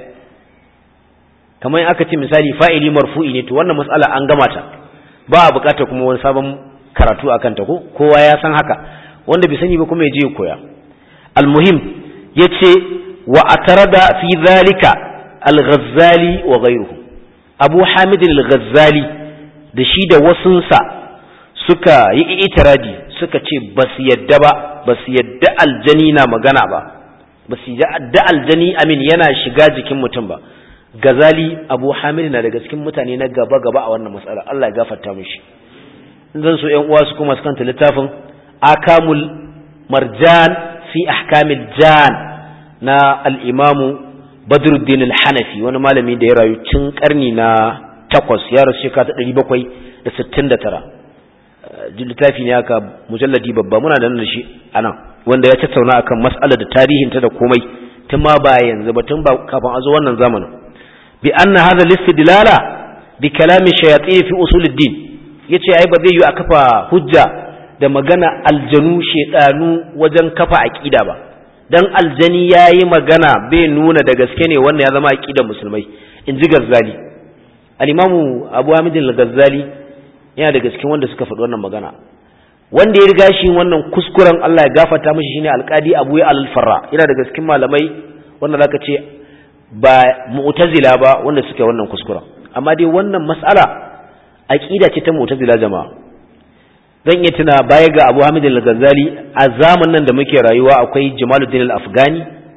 kamar aka ce misali fa'ili marfu'i ne to wannan mas'ala an gama ta ba a bukatar kuma wani sabon karatu akan ta ko kowa ya san haka wanda bai sani ba kuma ya je ya koya almuhim yace wa atarada fi zalika al-ghazali wa ghayruhu abu hamid al-ghazali da shi da wasunsa suka yi itiradi suka ce ba su yadda ba ba su yadda aljani na magana ba ba su yadda aljani amin yana shiga jikin mutum ba gazali abu hamid na daga cikin mutane na gaba gaba a wannan matsala Allah ya gafarta mishi zan so ƴan uwa su kuma su kanta littafin akamul marjan fi ahkamil jan na al-imamu badruddin al-hanafi wani malami da ya rayu tun karni na takwas ya rasu shekara ta ɗari bakwai da sittin da tara littafi ne aka mujalladi babba muna da nan da shi a nan wanda ya tattauna akan mas'alar da tarihinta da komai tun ma ba yanzu ba tun ba kafin a zo wannan zamanin bi anna hadha al-istidlala bi kalami shayatin fi usuluddin yace ai ba zai yi a kafa hujja da magana aljanu shedanu wajen kafa aqida ba dan aljani yayi magana bai nuna da gaske ne wannan ya zama aqidar musulmai in ji gazzali al-imamu abu hamid al-gazzali yana daga cikin wanda suka faɗi wannan magana wanda ya riga shi wannan kuskuren Allah ya gafarta mishi shine alqadi Abu al-Farra yana daga cikin malamai wanda zaka ce ba mu'tazila ba wanda suke wannan kuskuren amma dai wannan mas'ala aqida ce ta mu'tazila jama'a zan iya tuna baya ga Abu Hamid al-Ghazali a zamanin da muke rayuwa akwai Jamaluddin al-Afghani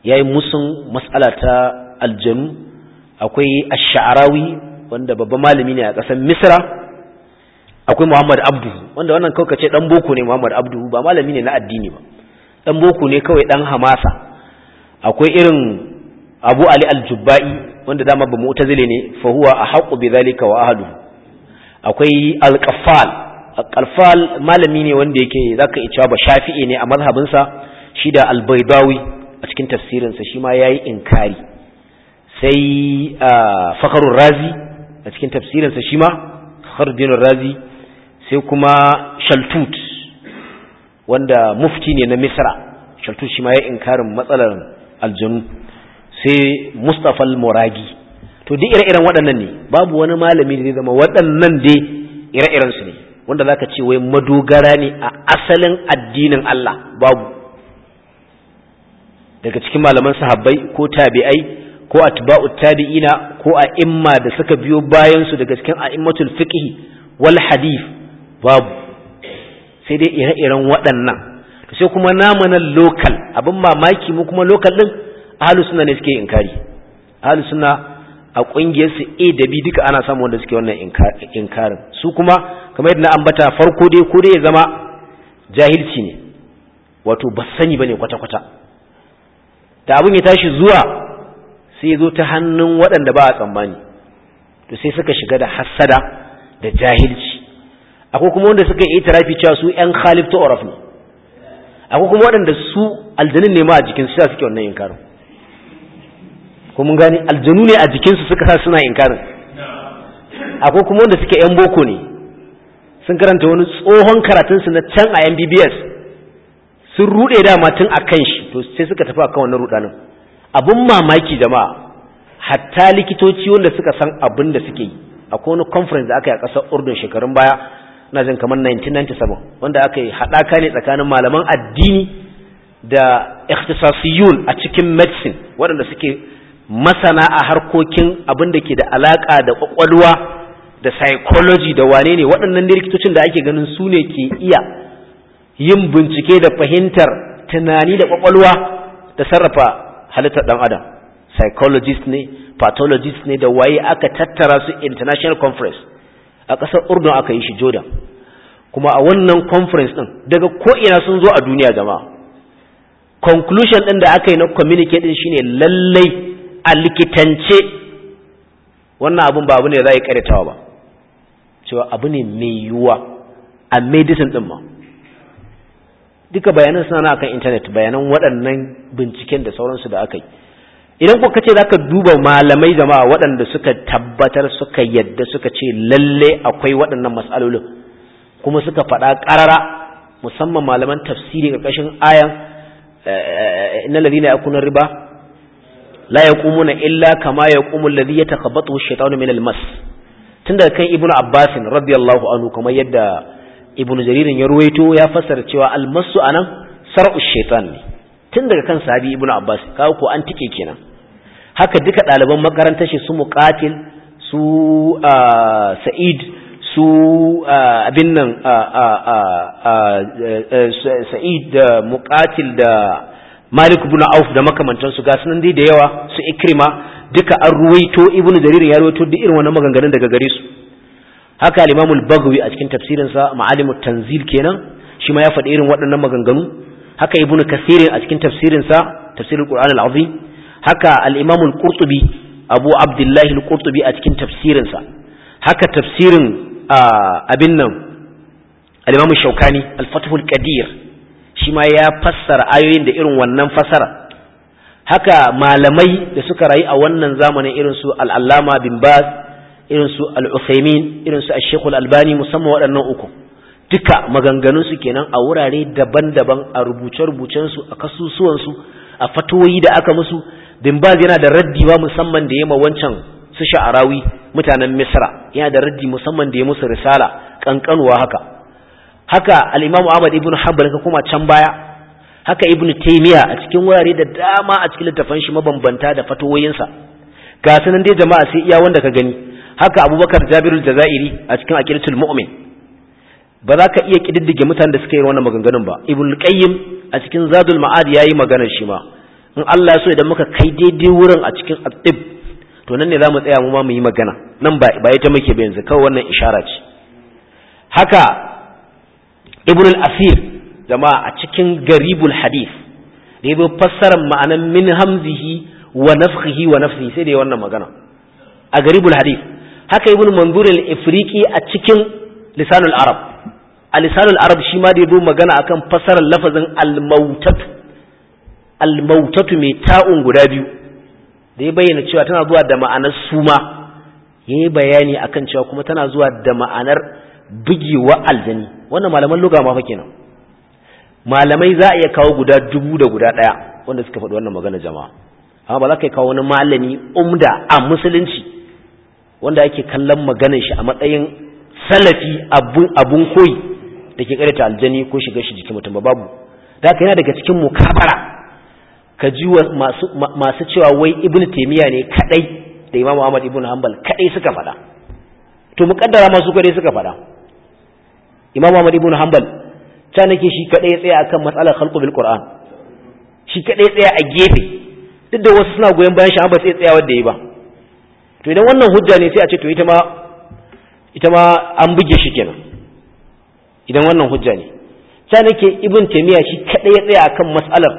yayi musun mas'ala ta aljanu akwai ash-sha'rawi wanda babban malami ne a ƙasar misra akwai muhammad abdu wanda wannan kawai ce dan boko ne muhammad abdu ba malami ne na addini ba dan boko ne kawai dan hamasa akwai irin abu ali al-jubba'i wanda dama ba mu'tazile ne fa huwa ahqqu bi dhalika wa ahluhu akwai al-qaffal al-qaffal malami ne wanda yake zaka iya cewa ba shafi'i ne a mazhabinsa shi da al-baydawi a cikin tafsirinsa shi ma yayi inkari sai fakharur razi a cikin tafsirinsa shi ma fakhruddin razi sai kuma shaltut wanda mufti ne na misra shaltut shi ma ya inkarin matsalar aljanu sai mustapha al-muragi to duk ire-iren waɗannan ne babu wani malami da zai zama waɗannan dai ire-iren su ne wanda zaka ce wai madogara ne a asalin addinin Allah babu daga cikin malaman sahabbai ko tabi'ai ko atba'u tabi'ina ko a imma da suka biyo bayan su daga cikin a'immatul fiqh wal hadith babu sai dai ire-iren waɗannan to sai kuma namu nan local abin mamaki mu kuma local din ahlus sunna ne suke inkari ahlus sunna a kungiyar su A da B duka ana samu wanda suke wannan inkarin su kuma kamar yadda na ambata farko dai ko dai ya zama jahilci ne wato ba sani bane kwata-kwata da abin ya tashi zuwa sai ya zo ta hannun waɗanda ba a tsammani to sai suka shiga da hassada da jahilci akwai kuma wanda suka yi tarafi cewa su ‘yan khalif ta oraf ne akwai kuma waɗanda su aljanin ne ma a jikinsu sa suke wannan inkarin ko mun gani aljanu ne a jikinsu suka sa suna inkarin akwai kuma wanda suke ‘yan boko ne sun karanta wani tsohon karatunsu na can a mbbs sun ruɗe dama tun a kan shi to sai suka tafi akan wannan ruɗanin abun mamaki jama'a hatta likitoci wanda suka san abin da suke yi akwai wani conference da aka yi a ƙasar urdun shekarun baya na jin kamar 1997 wanda aka yi haɗaka ne tsakanin malaman addini da ikhtisasiyun a cikin medicine waɗanda suke masana a harkokin abin da ke da alaƙa da ƙwaƙwalwa da psychology da wane ne waɗannan ne likitocin da ake ganin su ne ke iya yin bincike da fahimtar tunani da ƙwaƙwalwa da sarrafa halittar ɗan adam psychologist ne pathologist ne da waye aka tattara su international conference a ƙasar urdun aka yi shi jordan kuma a wannan conference ɗin daga ko'ina sun zo a duniya jama'a conclusion ɗin da aka yi na communicate ɗin shine lallai a likitance wannan abun ba abu ne da za a yi karyatawa ba cewa abu ne mai yiwuwa a medicine ɗin ma duka bayanan suna na akan intanet bayanan waɗannan binciken da sauransu da aka yi idan kuka ce za ka duba malamai jama'a waɗanda suka tabbatar suka yadda suka ce lalle akwai waɗannan matsalolin kuma suka faɗa ƙarara musamman malaman tafsiri ƙarƙashin ayan inna ladina yakuna riba la yaqumuna illa kama yaqumu alladhi yatakhabbathu ash-shaytanu min al-mas tun daga kan ibnu abbas radiyallahu anhu kamar yadda ibnu jaririn ya ruwaito ya fassara cewa al-masu anan sar'u shaytan ne tun daga kan sahabi ibnu abbas kawo ko an tike kenan haka duka ɗaliban makarantar shi su muqatil su sa'id su abin nan sa'id da muqatil da malik ibn auf da makamantansu ga sunan dai da yawa su ikrima duka an ruwaito ibnu jarir ya ruwaito duk irin wannan maganganun daga gare su haka al-imam al-baghawi a cikin tafsirin sa ma'alimut tanzil kenan shi ma ya faɗi irin waɗannan maganganu haka ibnu kasir a cikin tafsirin sa tafsirul qur'an al-azim haka al-imam al-qurtubi abu abdullah al-qurtubi a cikin tafsirin sa haka tafsirin abin nan al-imam shaukani al-fathul qadir shi ma ya fassara ayoyin da irin wannan fasara haka malamai da suka rayu a wannan zamanin irin su al-allama bin baz irin su al-uthaymin irin su ash-shaykh al-albani musamman waɗannan uku duka maganganun su kenan a wurare daban-daban a rubuce-rubucen su a kasusuwan su a fatoyi da aka musu bin baz yana da raddi ba musamman da yema wancan su sha'arawi mutanen misra yana da raddi musamman da ya musu risala kankanuwa haka haka al-imamu ahmad ibn hanbal ka kuma can baya haka ibn taymiya a cikin wurare da dama a cikin littafan shi mabambanta da fatawoyinsa ga sanan dai jama'a sai iya wanda ka gani haka abubakar jabirul jazairi a cikin aqidatul mu'min ba za ka iya kididdige mutanen da suka yi wannan maganganun ba ibn qayyim a cikin zadul ma'ad yayi maganar shi ma in Allah so idan muka kai daidai wurin a cikin atib to nan ne za mu tsaya mu ma mu yi magana nan ba ita muke ba yanzu kawai wannan ishara ce haka ibn al-asir jama'a a cikin garibul hadith da ya fassarar ma'anan min hamzihi wa nafkhihi wa nafsihi sai da ya wannan magana a garibul hadith haka ibn manzur al-ifriqi a cikin lisanul arab a lisanul arab shi ma da ya magana akan fassarar lafazin al-mautatu al-mautatu mai ta'un guda biyu da ya bayyana cewa tana zuwa da ma'anar suma yayi bayani akan cewa kuma tana zuwa da ma'anar bugewa aljani wannan malaman lugha ma fa kenan malamai za a iya kawo guda dubu da guda ɗaya wanda suka faɗi wannan magana jama'a amma ba za ka kawo wani malami umda a musulunci wanda ake kallon maganar shi a matsayin salafi abun koyi da ke karanta aljani ko shiga shi jikin mutum ba babu da haka yana daga cikin mukabara ka ji masu cewa wai ibn taimiyya ne kadai da imam ahmad ibn hanbal kadai suka faɗa to muƙaddara masu kadai suka faɗa imam ahmad ibn hanbal ta nake shi kadai ya tsaya akan matsalar khalqu bil qur'an shi kadai ya tsaya a gefe duk da wasu suna goyon bayan shi an ba sai tsaya wanda yayi ba to idan wannan hujja ne sai a ce to ita ma ita ma an buge shi kenan idan wannan hujja ne ta nake ibn taymiya shi kadai ya tsaya akan matsalar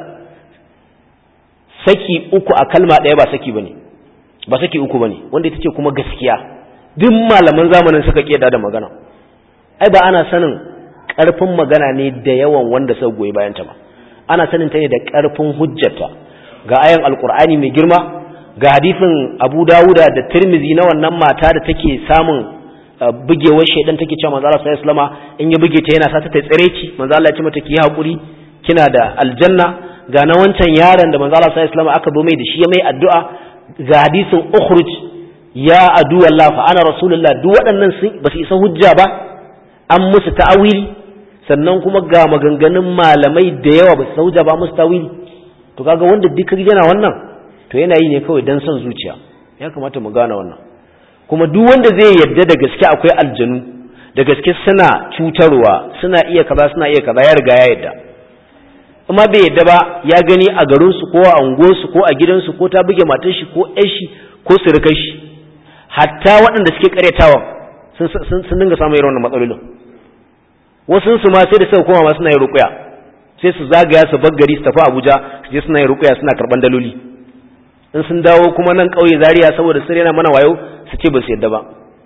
saki uku a kalma ɗaya ba saki bane ba saki uku bane wanda ita ce kuma gaskiya duk malaman zamanin suka kiyada da magana ai ba ana sanin ƙarfin magana ne da yawan wanda suka goyi bayanta ba ana sanin ta ne da ƙarfin hujjata ga ayan alkur'ani mai girma ga hadisin abu dawuda da tirmizi na wannan mata da take samun bugewar shaidan take cewa manzo Allah sallallahu alaihi wasallam in ya buge ta yana sa ta tsire ci manzo Allah ya ce mata ki hakuri kina da aljanna ga na wancan yaron da manzo Allah sallallahu alaihi wasallam aka zo mai da shi ya mai addu'a ga hadisin ukhruj ya adu Allah fa ana rasulullah duk waɗannan sun ba su isa hujja ba an musu ta'awili sannan kuma ga maganganun malamai da yawa ba su sauja ba musu tawili to kaga wanda duk yana wannan to yana yi ne kawai dan son zuciya ya kamata mu gane wannan kuma duk wanda zai yarda da gaske akwai aljanu da gaske suna cutarwa suna iya kaza suna iya kaza ya riga ya yarda amma bai yarda ba ya gani a garin su ko a unguwar su ko a gidan su ko ta buge matar shi ko ƴar shi ko surukar shi hatta waɗanda suke karyatawa sun sun dinga samun irin wannan matsalolin wasu su ma sai da suka koma ma suna yin ruƙuya sai su zagaya su baggari su tafi Abuja su je suna yin ruƙuya suna karban daloli in sun dawo kuma nan ƙauye Zaria saboda sun yana mana wayo su ce ba su yadda ba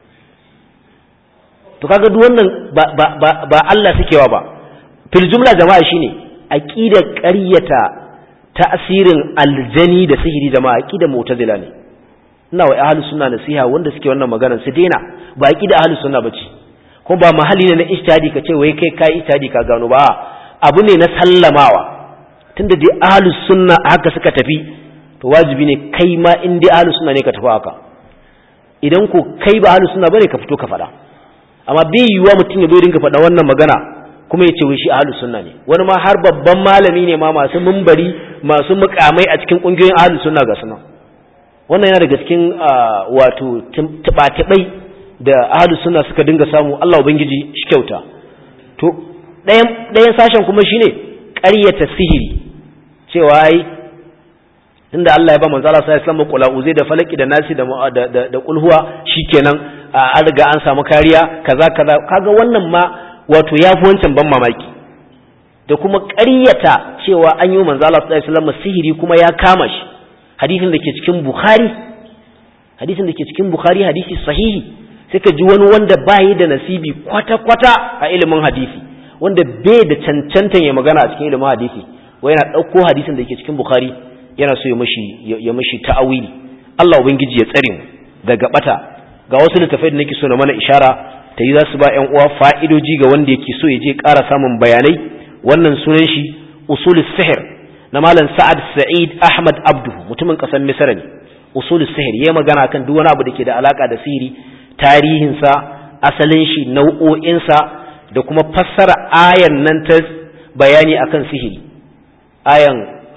to kaga duk wannan ba ba ba, ba Allah sukewa ba fil jumla jama'a shine aqidar ƙaryata ta'asirin aljani da sihiri jama'a aqidar mu'tazila ne ina wa ahlus sunna nasiha wanda suke wannan magana su daina ba aqidar ahlus sunna bace ko ba mahalli ne na ijtihadi ka ce wai kai kai ijtihadi ka gano ba abu ne na sallamawa tunda dai ahlus sunna haka suka tafi to wajibi ne kai ma in dai ahlus sunna ne ka tafi haka idan ko kai ba ahlus sunna bane ka fito ka faɗa amma bai yiwuwa mutum ya zo dinga faɗa wannan magana kuma ya ce wai shi ahlus sunna ne wani ma har babban malami ne ma masu mumbari masu mukamai a cikin kungiyoyin ahlus sunna ga sunan wannan yana daga cikin wato tuba-tubai da ahlus sunna suka dinga samu Allah ubangiji shi kyauta to ɗayan ɗayan sashen kuma shine ƙaryata sihiri cewa ai tunda Allah ya ba manzo Allah sallallahu alaihi wasallam uzai da falaki da nasi da da da kulhuwa shikenan an riga an samu kariya kaza kaza kaga wannan ma wato yafi wancan ban mamaki da kuma ƙaryata cewa an yi manzo Allah sallallahu alaihi wasallam sihiri kuma ya kama shi hadisin da ke cikin Bukhari hadisin da ke cikin Bukhari hadisi sahihi sai ka ji wani wanda bayi da nasibi kwata-kwata a ilimin hadisi wanda bai da cancantan ya magana a cikin ilimin hadisi wai yana ɗauko hadisin da ke cikin bukhari yana so ya mashi ya mashi ta'awili Allah ubangiji ya tsare mu daga bata ga wasu littafai da nake so na mana ishara ta yi za su ba ƴan uwa fa'idoji ga wanda yake so ya je ƙara samun bayanai wannan sunan shi usul sihir na malam sa'ad sa'id ahmad abdu mutumin ƙasar misra ne usul sihir yayi magana kan duk wani abu da ke da alaka da sihiri tarihinsa asalin shi nau'o'insa da kuma fassara ayan nan ta bayani akan sihiri ayan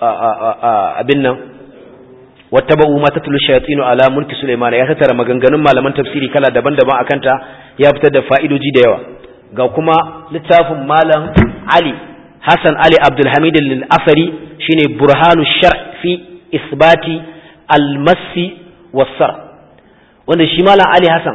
abin nan wattaba'u ma tatlu shayatinu ala mulki sulaiman ya tattara maganganun malaman tafsiri kala daban-daban akan ta ya fitar da fa'idoji da yawa ga kuma littafin malam ali hasan ali abdul hamid al-asari shine burhanu shar fi isbati almasi wasar wanda shi malam ali hassan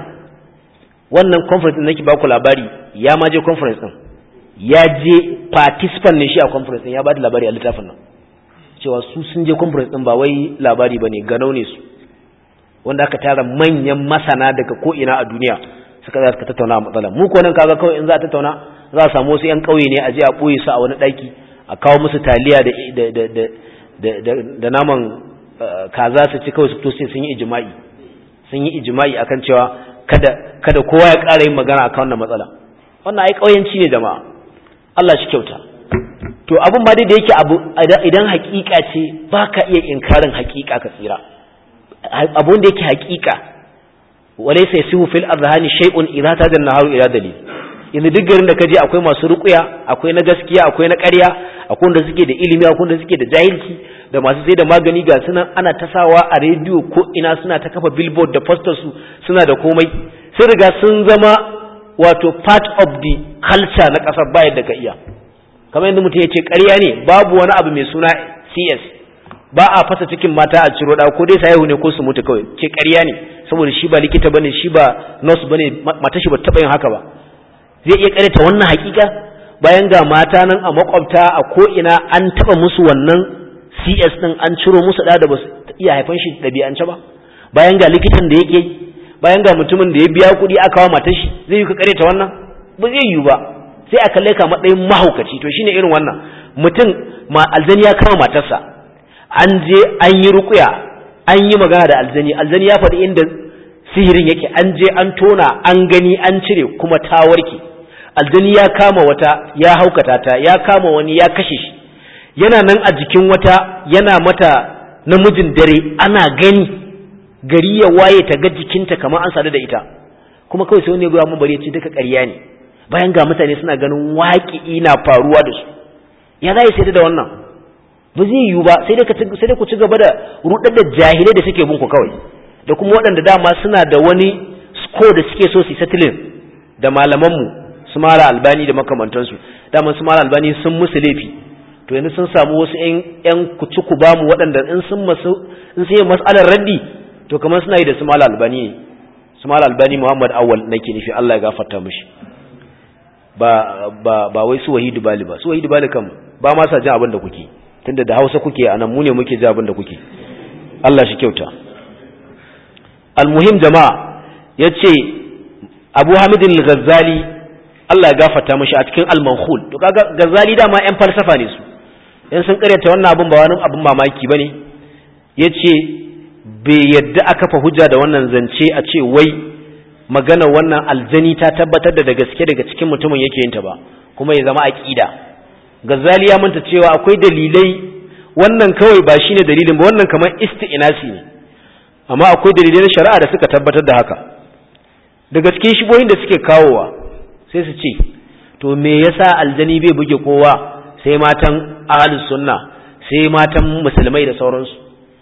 wannan conference din nake ba ku labari ya ma je conference din ya je participant ne shi a conference din ya ba da labari a littafin nan cewa su sun je conference din ba wai labari bane ganau ne su wanda aka tara manyan masana daga ko ina a duniya suka za su tattauna a matsalar mu ko nan kaga kawai in za a tattauna za a samu wasu yan kauye ne a je a boye su a wani daki a kawo musu taliya da da da da da naman kaza su ci kawai su fito sai sun yi ijma'i sun yi ijma'i akan cewa kada kada kowa ya ƙara yin magana akan wannan matsala wannan ai kauyanci ne jama'a Allah shi kyauta to abun ma dai da yake abu idan hakika ce baka iya inkarin hakika ka tsira abun da yake hakika walaysa yasihu fil azhani shay'un idza tajanna haru ila dalil yanzu duk garin da ka je akwai masu ruƙuya akwai na gaskiya akwai na ƙarya akwai wanda suke da ilimi akwai wanda suke da jahilci da masu sai da magani ga suna ana tasawa a rediyo ko ina suna ta kafa billboard da posters su suna da komai sun riga sun zama wato part of the culture na ƙasar bayan da ka iya kamar yadda mutum ya ce ƙarya ne babu wani abu mai suna cs ba a fasa cikin mata a ciro da ko dai sayahu ne ko su mutu kawai ce ƙarya ne saboda shi ba likita bane shi ba nurse bane mata shi ba taɓa yin haka ba zai iya ƙareta wannan hakika bayan ga mata nan a makwabta a ko ina an taɓa musu wannan cs din an ciro musu da da ba su iya haifan shi ɗabi'ance ba bayan ga likitan da yake bayan ga mutumin da ya biya kuɗi aka wa matar shi zai yi ka ƙareta wannan ba zai yiwu ba sai a kalle ka matsayin mahaukaci to shine irin wannan mutum ma aljani ya kama matarsa an je an yi rukuya an yi magana da aljani aljani ya faɗi inda sihirin yake an je an tona an gani an cire kuma ta warke aljani ya kama wata ya haukata ta ya kama wani ya kashe shi yana nan a jikin wata yana mata namijin dare ana gani gari ya waye ta ga jikinta kamar an sadu da ita kuma kawai sai wani ya mun bari ya ce duka ƙarya ne bayan ga mutane suna ganin waƙi na faruwa da su ya za sai da wannan ba zai yiwu ba sai dai ku ci gaba da rudar da jahilai da suke bin ku kawai da kuma waɗanda dama suna da wani score da suke so su settling da malamanmu su mara albani da makamantansu dama su mara albani sun musu laifi to yanzu sun samu wasu yan kuci ku ba mu waɗanda in sun masu in sun yi mas'alar raddi to kamar suna yi da su mara albani ne su mara albani muhammad awwal nake nufi Allah ya gafarta mishi ba ba ba wai su wahidu bali ba su wahidu bali kam ba ma sa jin abin da kuke tunda da Hausa kuke anan mu ne muke ji abin da kuke Allah shi kyauta almuhim jama'a yace Abu Hamid al-Ghazali Allah ya gafarta mishi a cikin al-Mankhul to kaga Ghazali dama yan falsafa ne su yan sun karyata wannan abin ba wani abin mamaki bane yace bai yadda aka fa hujja da wannan zance a ce wai magana wannan aljani ta tabbatar da da gaske daga cikin mutumin yake yin ta ba kuma ya zama aqida Ghazali ya manta cewa akwai dalilai wannan kawai ba shine dalilin ba wannan kamar isti'nasi ne amma akwai dalilai na shari'a da suka tabbatar da haka daga cikin shibohin da suke kawowa sai su ce to me yasa aljani bai buge kowa sai matan ahlus sunna sai matan musulmai da sauransu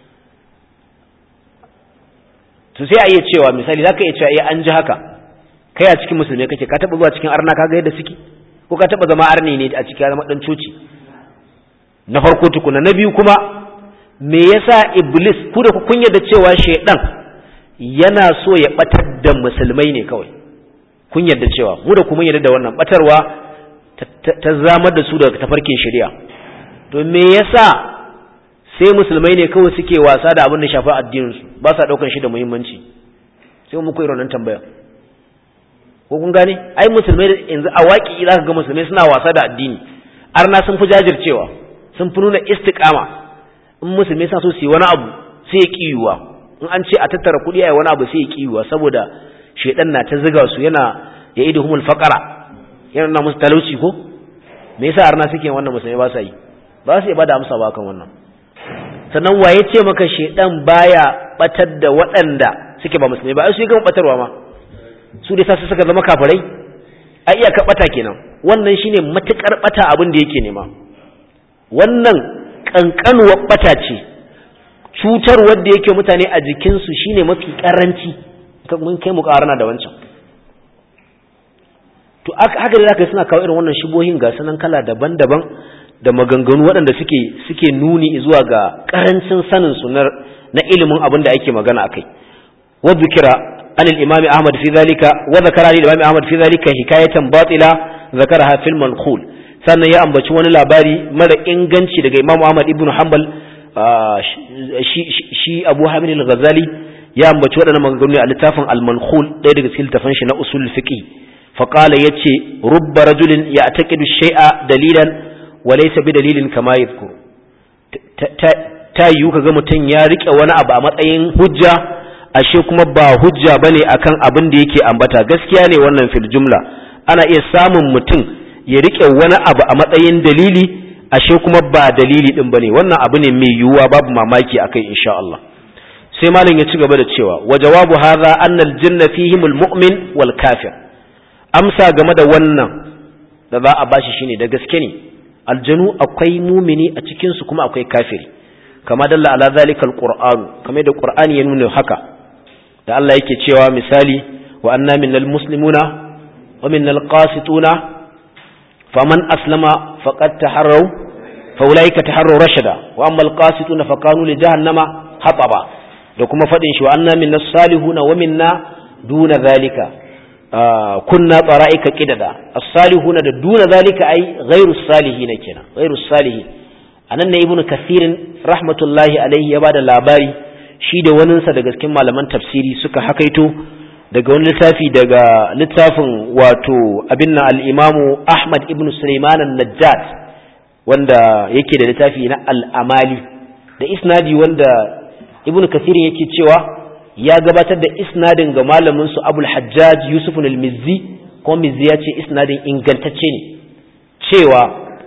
to sai a iya cewa misali zaka iya cewa eh an ji haka kai a cikin musulmai kake ka taba zuwa cikin arna kaga yadda suke ko ka taba zama arni ne a cikin zama dan coci na farko tukuna na biyu kuma me yasa iblis ku da kun yarda cewa shaidan yana so ya batar da musulmai ne kawai kun yarda cewa mu da kuma yarda da wannan batarwa ta zamar da su daga tafarkin shari'a to me yasa sai musulmai ne kawai suke wasa da abin da shafi addinin su ba sa daukan shi da muhimmanci sai mu koyi wannan tambaya ko kun gane ai musulmai yanzu a waki za ka ga musulmai suna wasa da addini arna sun fi jajircewa sun fi nuna istiqama in musulmai sa so su yi wani abu sai ya kiyuwa in an ce a tattara kuɗi a yi wani abu sai ya kiyuwa saboda shaidan na ta ziga su yana ya idu humul faqara yana na musu talauci ko me yasa arna suke wannan musulmai ba sa yi ba su iya bada amsa ba kan wannan sannan waye ce maka shaidan baya batar da waɗanda suke ba musulmai ba ai su yi gama batarwa ma su dai sa su suka zama kafirai a iya ka bata kenan wannan shine matukar bata abin da yake nema wannan kankanuwar bata ce cutar wanda yake mutane a jikinsu shine mafi karanci mun kai mu karana da wancan to haka da zaka suna kawo irin wannan shubohin ga sanan kala daban-daban da maganganu waɗanda suke suke nuni zuwa ga karancin sanin su na ilimin abin da ake magana akai wa dhikra an al-imam Ahmad fi zalika wa zakara al-imam Ahmad fi zalika hikayatan batila zakaraha fil manqul sannan ya ambaci wani labari mara inganci daga Imam Ahmad ibn Hanbal shi Abu Hamid al-Ghazali ya ambaci waɗannan maganganu a littafin al-manqul ɗaya daga cikin littafin shi na usul fiqh faqala yace rubba rajulin ya'taqidu shay'a dalilan wa laysa bi dalilin kama yadhkur ta yiwu kaga mutum ya rike wani abu a matsayin hujja ashe kuma ba hujja bane akan abin da yake ambata gaskiya ne wannan fil jumla ana iya samun mutum ya rike wani abu a matsayin dalili ashe kuma ba dalili din bane wannan abu ne mai yiwuwa babu mamaki akai insha Allah sai malam ya ci gaba da cewa wa jawabu hadha annal janna fihim mu'min wal kafir amsa game da wannan da za a bashi shine da gaske ne aljanu akwai mumini a cikin su kuma akwai kafiri kama dalla ala zalikal qur'an kamar da qur'ani ya nuna haka da Allah yake cewa misali wa anna minnal muslimuna wa minnal qasituna faman aslama faqad taharraw fa ulaika taharraw rashada wa amma al qasituna fa kanu li jahannama hataba da kuma fadin shi wa anna minnas salihuna wa minna duna zalika kunna tsara'ika qidada as-salihuna da duna zalika ai ghairu salihin kenan ghairu salihin anan ne ibnu kathirin rahmatullahi alaihi ya bada labari shi da waninsa daga cikin malaman tafsiri suka hakaito daga wani littafi daga littafin wato abin na al-imamu ahmad ibnu sulaiman an-najjat wanda yake da littafi na al-amali da isnadi wanda ibnu kathirin yake cewa ya gabatar da isnadin ga malamin su abul hajjaj yusuf al-mizzi ko mizzi ya ce isnadin ingantacce ne cewa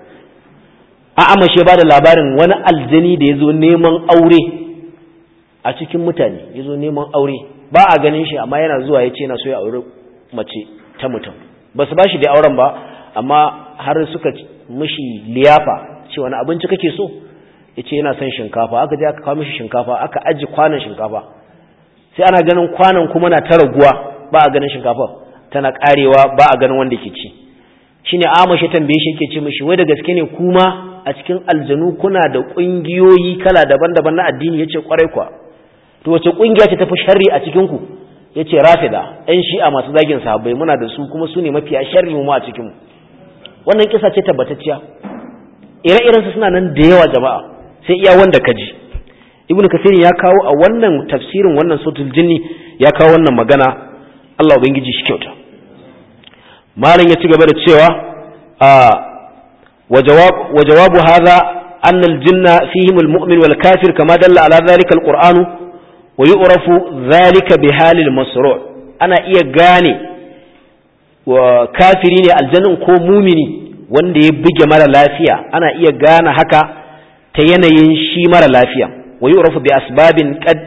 a amashe ba da labarin wani aljani da ya zo neman aure a cikin mutane ya zo neman aure ba a ganin shi amma yana zuwa ya ce yana so ya aure mace ta mutum ba su ba shi da auren ba amma har suka mishi liyafa ce wani abinci kake so ya ce yana son shinkafa aka je aka kawo mishi shinkafa aka aji kwanan shinkafa sai ana ganin kwanan kuma na ta raguwa ba a ganin shinkafa tana karewa ba a ganin wanda ke ci shine amashi tambaye shi yake ce mishi wai da gaske ne kuma a cikin aljanu kuna da kungiyoyi kala daban-daban na addini yace kwarai kwa to wace kungiya ce tafi sharri a cikin ku yace rafida ɗan shi'a masu zagin sahabbai muna da su kuma su ne mafiya sharri mu a cikin mu wannan kisa ce tabbatacciya ire-iren su suna nan da yawa jama'a sai iya wanda ka ji ibnu kasir ya kawo a wannan tafsirin wannan sautul jinni ya kawo wannan magana Allah ubangiji shi kyauta malam ya ci gaba da cewa a wa jawabu hadha anna al-jinna fihim al-mu'min wal kafir kama dalla ala dhalika al-qur'anu wa yu'rafu dhalika bi halil masru' ana iya gane wa kafiri ne aljannin ko mumini wanda ya buge mara lafiya ana iya gane haka ta yanayin shi mara lafiya wa yu'rafu bi asbabin qad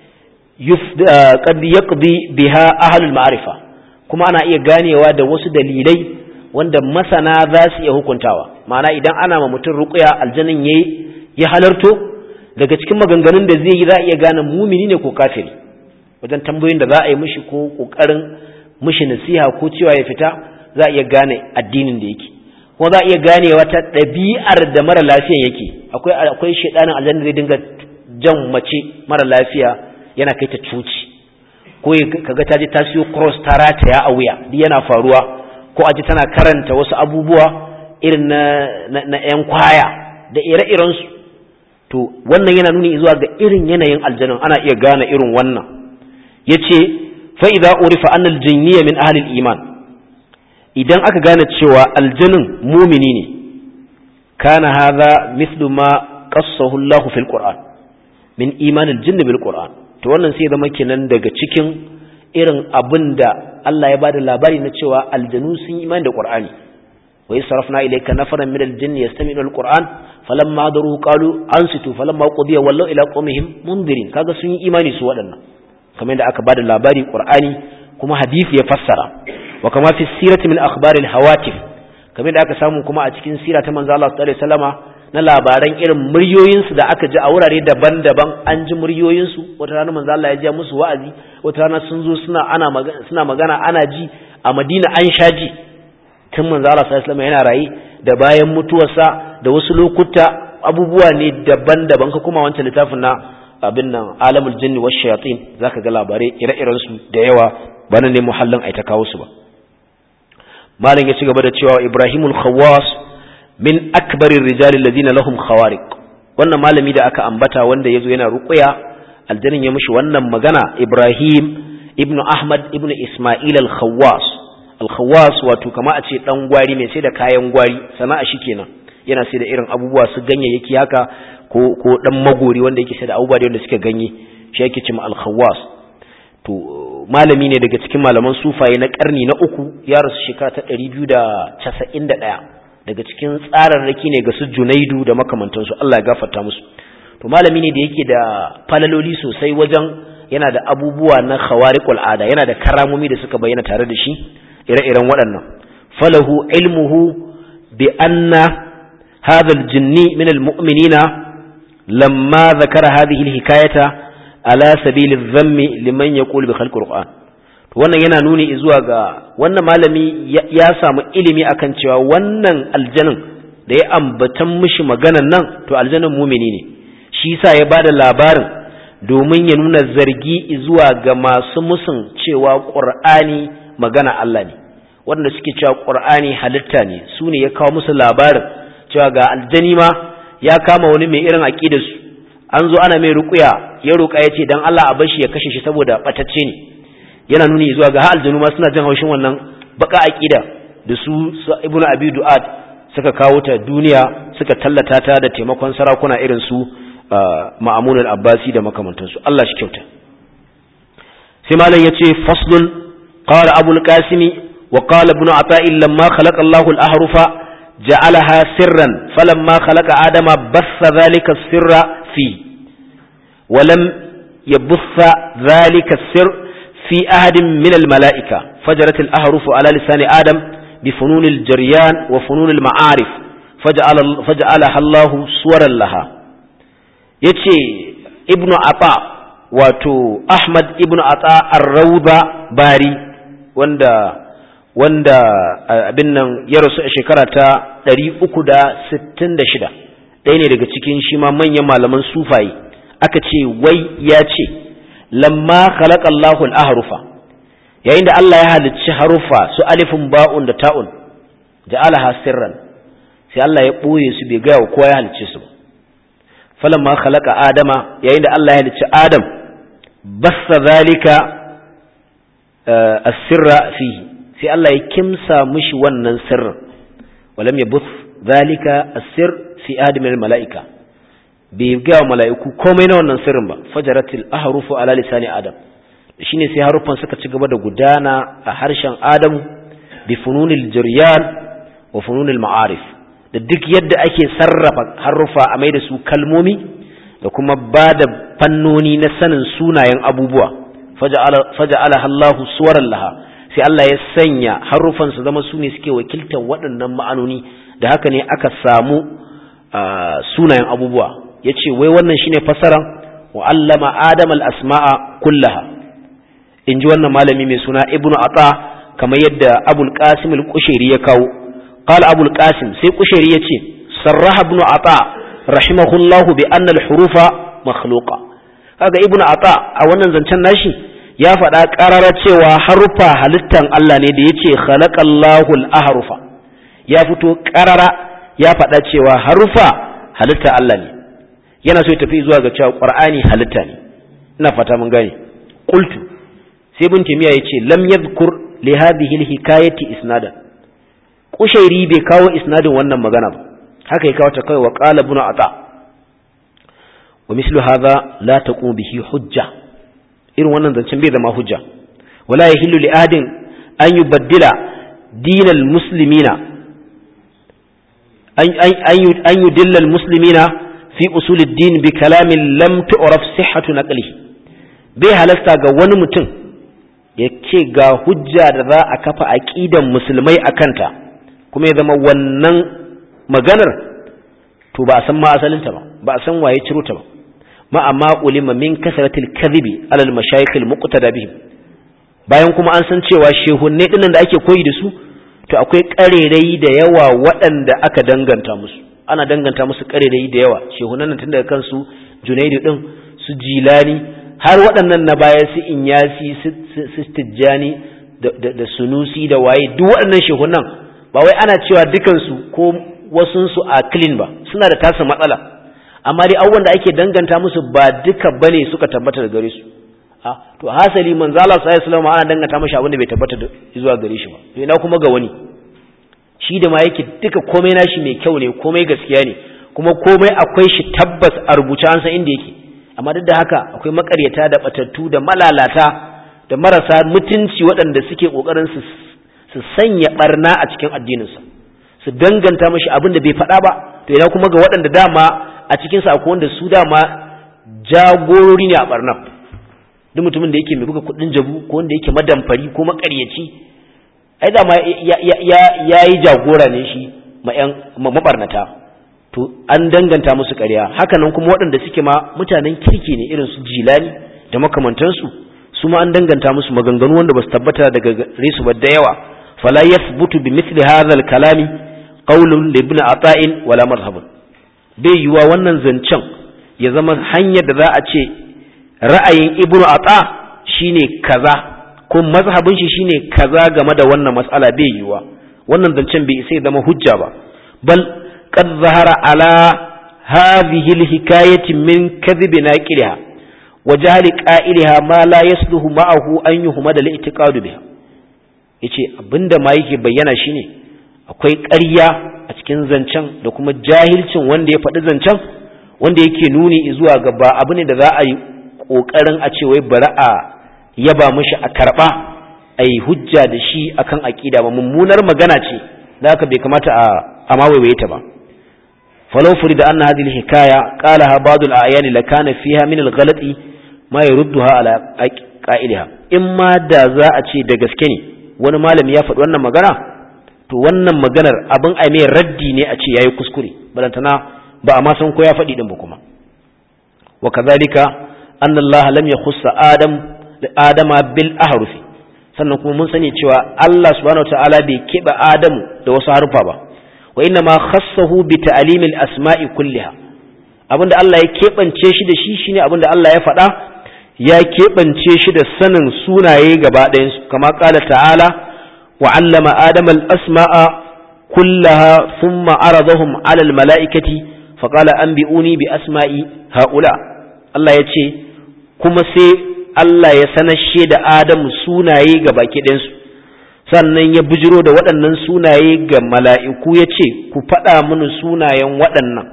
qad yaqdi biha ahlul ma'rifa kuma ana iya ganewa da wasu dalilai wanda masana za su iya hukuntawa ma'ana idan ana ma mutum ruqya aljannin yayi ya halarto daga cikin maganganun da zai yi za a iya gane mumini ne ko kafiri wajen tambayoyin da za a yi mishi ko kokarin mishi nasiha ko cewa ya fita za a iya gane addinin da yake kuma za a iya ganewa ta ɗabi'ar da mara lafiyan yake akwai akwai shedanin aljanna zai dinga jan mace mara lafiya yana kai ta cuci ko kaga ta je ta siyo cross ta rataya a wuya duk yana faruwa ko aji tana karanta wasu abubuwa irin na na yan kwaya da ire-iren su to wannan yana nuni zuwa ga irin yanayin aljanun ana iya gane irin wannan yace fa idza urifa anna aljinniya min ahli iman idan aka gane cewa aljanun mumini ne kana hadha mithlu ma qassahu Allahu fil Qur'an min iman aljinn bil Qur'an to wannan sai zama kenan daga cikin irin abin da Allah ya bada labari na cewa aljanu sun iman da Qur'ani wa yasrafna ilayka nafaran min aljinn yastami'u alquran falamma daru qalu ansitu falamma qudiya wallau ila qawmihim mundirin kaga sun yi imani su waɗannan kamar yadda aka bada labari Qur'ani kuma hadisi ya fassara wa kama fi sirati min akhbar alhawatif kamar yadda aka samu kuma a cikin sira ta manzo Allah sallallahu alaihi wasallama na labaran irin muryoyinsu da aka ji a wurare daban-daban an ji muryoyinsu wata rana manzo Allah ya ji musu wa'azi wata rana sun zo suna ana magana suna magana ana ji a Madina an sha ji tun manzo Allah sallallahu alaihi yana rayi da bayan mutuwarsa da wasu lokuta abubuwa ne daban-daban ka kuma wancan littafin na abin nan alamul jinni wash shayatin zaka ga labarai ire-iren su da yawa bana ne muhallin ai ta kawo su ba malam ya ci gaba da cewa Ibrahimul Khawwas min akbarir rijali alladhina lahum khawariq wannan malami da aka ambata wanda yazo yana ruqya aljannin ya mishi wannan magana Ibrahim ibnu Ahmad ibnu Isma'il al-Khawwas al-Khawwas wato kama a ce dan gwari mai sai da kayan gwari sana'a shi kenan yana sai da irin abubuwa su ganyayyaki haka ko ko dan magori wanda yake sai da abubuwa da wanda suke ganye shi yake cewa al-Khawwas to malami ne daga cikin malaman sufaye na karni na uku ya rasu shekara ta 291 daga cikin tsararraki ne ga su Junaidu da makamantansu Allah ya gafarta musu to malami ne da yake da falaloli sosai wajen yana da abubuwa na khawariqul ada yana da karamomi da suka bayyana tare da shi ire-iren waɗannan falahu ilmuhu bi anna hadha al-jinni min al-mu'minina lamma zakara hadhihi al-hikayata ala sabili dhammi liman yaqulu bi khalqi al-qur'an to wannan yana nuni zuwa ga wannan malami ya samu ilimi akan cewa wannan aljanin da ya ambatan mishi maganan nan to aljanin mumini ne shi yasa ya bada labarin domin ya nuna zargi zuwa ga masu musun cewa qur'ani magana Allah ne waɗanda suke cewa qur'ani halitta ne su ne ya kawo musu labarin cewa ga aljani ma ya kama wani mai irin aqidar su an zo ana mai ruqya ya roƙa ya ce dan Allah a bar shi ya kashe shi saboda batacce ne yana nuni zuwa ga aljanu ma suna jin haushin wannan baka aqida da su ibnu abi du'ad suka kawo ta duniya suka tallata ta da taimakon sarakuna irin su ma'amun al-abbasi da makamantansu Allah shi kyauta sai malam yace faslun qala abu al-qasim wa qala ibn ata'i lamma khalaqa Allahu al-ahrufa ja'alaha sirran falamma khalaqa adama bassa dhalika as-sirra fi wa lam yabassa dhalika as-sirr في أحد من الملائكة فجرت الأحرف على لسان آدم بفنون الجريان وفنون المعارف فجعل فجعلها الله صورا لها يتي ابن عطاء wato Ahmad ibn Ata ar-Rawda Bari wanda wanda abin nan ya rasu a shekara ta 366 ɗaya ne daga cikin shi ma manyan malaman sufaye aka ce wai ya ce lamma khalaqa Allahu al-ahrufa yayin da Allah ya halicci harufa su alifin ba'un da ta'un ja'alaha sirran sai Allah ya boye su bai ga kowa ya halicce su falamma khalaqa adama yayin da Allah ya halicci adam bassa zalika as-sirra fihi sai Allah ya kimsa mishi wannan sirrin walam yabuth zalika as-sir fi adam al-mala'ika bai ga mala'iku komai na wannan sirrin ba fajaratil ahrufu ala lisani adam shine sai haruffan suka ci gaba da gudana a harshen adamu bi fununil jiryan wa fununil ma'arif da duk yadda ake sarrafa haruffa a mai da su kalmomi da kuma ba da fannoni na sanin sunayen abubuwa faja'ala Allahu suwaran laha sai Allah ya sanya haruffan su zama su ne suke wakiltar waɗannan ma'anoni da haka ne aka samu sunayen abubuwa ya ce wai wannan shine fasaran wa allama adam al-asma'a kullaha in ji wannan malami mai suna ibnu ata kamar yadda abul qasim al-kushairi ya kawo qala abul qasim sai kushairi ya ce sarraha ibnu ata rahimahullahu bi anna al-hurufa makhluqa kaga ibnu ata a wannan zancen nashi ya faɗa ƙarara cewa harufa halittan Allah ne da yace khalaqallahu al-ahrufa ya fito ƙarara ya faɗa cewa harufa halitta Allah ne yana so ya tafi zuwa ga cewa qur'ani halitta ne ina fata mun gane qultu sai ibn timiya yace lam yadhkur li hadhihi alhikayati isnadan kushairi bai kawo isnadin wannan magana ba haka ya kawo ta kai wa qala ibn ata wa mislu hadha la taqum bihi hujja irin wannan zancen bai zama hujja wala yahillu li adin an yubaddila dinal muslimina an yudilla al muslimina fi usulid din bi kalamin lam tu'raf sihhatu naqlihi bai halasta ga wani mutum ya ce ga hujja da za a kafa aqidan musulmai akanta kuma ya zama wannan maganar to ba a san ma asalinta ba ba a san waye ciro ta ba ma amma ulima min kasratil kadhibi alal mashayikh al muqtada bihim bayan kuma an san cewa shehunne dinnan da ake koyi da su to akwai karerai da yawa waɗanda aka danganta musu ana danganta musu karerai da yawa shehunan nan tun daga kansu junaidu din su jilani har waɗannan na baya su inyasi su tijjani da sunusi da waye duk waɗannan shehunan ba wai ana cewa dukansu ko wasunsu a clean ba suna da tasa matsala amma dai abubuwan da ake danganta musu ba duka bane suka tabbata da gare su to hasali manzo Allah sallallahu alaihi wasallam ana danganta mashi abin da bai tabbata zuwa gare shi ba to ina kuma ga wani shi da ma yake duka komai nashi mai kyau ne komai gaskiya ne kuma komai akwai shi tabbas a rubuce an san inda yake amma duk da haka akwai makaryata da batattu da malalata da marasa mutunci waɗanda suke kokarin su su sanya barna a cikin addininsa su danganta mashi abin da bai faɗa ba to ina kuma ga waɗanda dama a cikin sa akwai wanda su dama jagorori ne a barna duk mutumin da yake mai buga kuɗin jabu ko wanda yake madamfari ko makaryaci ai dama ya yi jagora ne shi mabarnata to an danganta musu ƙarya hakanan kuma waɗanda suke ma mutanen kirki ne irin su jilani da makamantansu su ma an danganta musu maganganu wanda ba su tabbata daga gare su ba da yawa fala yathbutu bi mithli hadha al-kalami qawlun li ibn ata'in wala madhhabun bai yiwa wannan zancen ya zama hanyar da za a ce ra'ayin ibn ata shine kaza ko mazhabin shi shine kaza game da wannan mas'ala bai yiwa wannan zancen bai sai zama hujja ba bal qad zahara ala hadhihi alhikayati min kadhib naqiliha wa jahli qa'iliha ma la yasluhu ma'ahu an yuhmada li'tiqadu biha yace abinda ma yake bayyana shine akwai ƙarya a cikin zancen da kuma jahilcin wanda ya faɗi zancen wanda yake nuni zuwa ga ba abu ne da za a yi ƙoƙarin a ce wai bari a yaba mishi a karɓa a yi hujja da shi akan aƙida ba mummunar magana ce da haka bai kamata a mawaiwaye ta ba falau furi da anna hadhihi hikaya qalaha ba'd al-ayani la kana fiha min al-ghalati ma yurduha ala qa'iliha in ma da za a ce da gaske ne wani malami ya faɗi wannan magana to wannan maganar abin a mai raddi ne a ce yayi kuskure balantana ba a ma san ko ya faɗi din ba kuma wa kadhalika anna Allah lam yakhussa adam adama bil ahrufi sannan kuma mun sani cewa Allah subhanahu wataala bai keɓe Adamu da wasu harufa ba wa inna ma khassahu bi ta'limil asma'i kulliha abinda Allah ya keɓance shi da shi shine abinda Allah ya faɗa ya keɓance shi da sanin sunaye gaba ɗayan su kama qala ta'ala wa 'allama adama al asma'a kullaha thumma aradahum 'ala al mala'ikati fa qala anbi'uni bi asma'i ha'ula Allah ya ce kuma sai Allah ya sanashe da Adamu sunaye ga baki ɗinsu sannan ya bijiro da waɗannan sunaye ga mala'iku ya ce ku faɗa mini sunayen waɗannan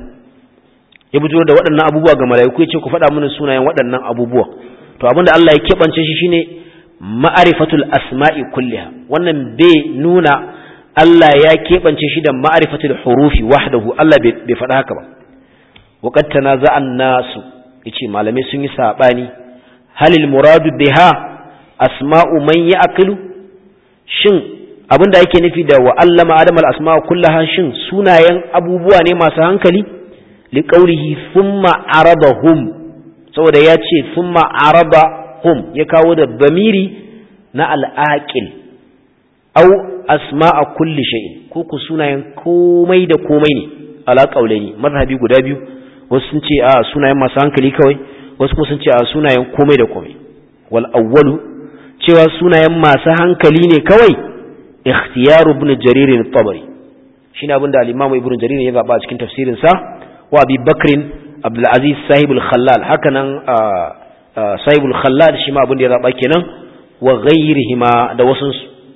ya bijiro da waɗannan abubuwa ga mala'iku ya ce ku faɗa mini sunayen waɗannan abubuwa to abinda Allah ya keɓance shi shine ma'arifatul asma'i kulliha wannan bai nuna Allah ya keɓance shi da ma'arifatul hurufi wahdahu Allah bai faɗa haka ba waqad tanaza'an nasu yace malamai sun yi sabani halil muradu biha asma'u man ya'qilu shin abinda yake nufi da wa allama adam al asma'u kullaha shin sunayen abubuwa ne masu hankali li qawlihi thumma arabahum saboda ya ce thumma arabahum ya kawo da bamiri na al aqil aw asma'a kulli shay'in ko ku sunayen komai da komai ne ala qawlaini mazhabi guda biyu wasu sun ce a sunayen masu hankali kawai wasu kuma sun ce a sunayen komai da komai wal awwalu cewa sunayen masu hankali ne kawai ikhtiyaru ibn jarir al-tabari shine abinda al-imam ibn jarir ya zaba a cikin tafsirin sa wa abi bakrin abdul aziz sahib al-khallal hakanan sahib al-khallal shi ma abinda ya zaba kenan wa ghayrihima da wasu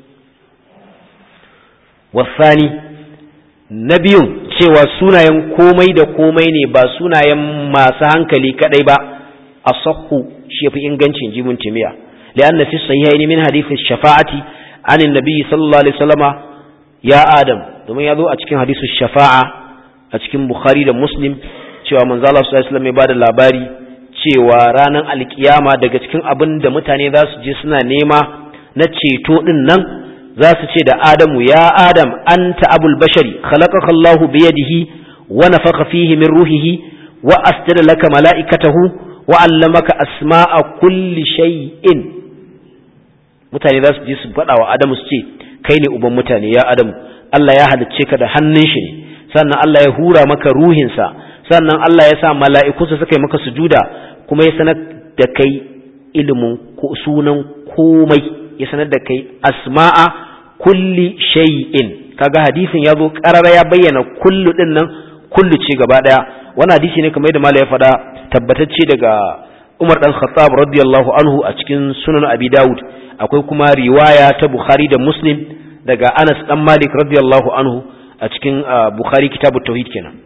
wasani na biyun cewa sunayen komai da komai ne ba sunayen masu hankali kadai ba asahhu shi yafi ingancin jibin timiya lianna fi sahihain min hadith ash-shafa'ati an annabi sallallahu alaihi wasallama ya adam domin ya zo a cikin hadithu shafa'a a cikin bukhari da muslim cewa manzo Allah sallallahu alaihi wasallam ya bada labari cewa ranar alkiyama daga cikin abin da mutane za su je suna nema na ceto din nan za su ce da adamu ya adam anta abul bashari khalaqaka Allahu biyadihi wa nafakha fihi min ruhihi wa asjada laka mala'ikatahu wa allamaka asma'a kulli shay'in mutane za su je su faɗa wa Adamu su ce kai ne uban mutane ya Adamu Allah ya halicce ka da hannun shi ne sannan Allah ya hura maka ruhinsa sannan Allah ya sa mala'ikunsa suka yi maka sujuda kuma ya sanar da kai ilimin sunan komai ya sanar da kai asma'a kulli shay'in kaga hadisin ya zo karara ya bayyana kullu din nan kullu ce gaba daya wannan hadisi ne kamar yadda malai ya faɗa tabbatacce daga Umar dan Khattab radiyallahu anhu a cikin Sunan Abi Dawud akwai kuma riwaya ta Bukhari da Muslim daga Anas dan Malik radiyallahu anhu a cikin Bukhari kitabut tauhid kenan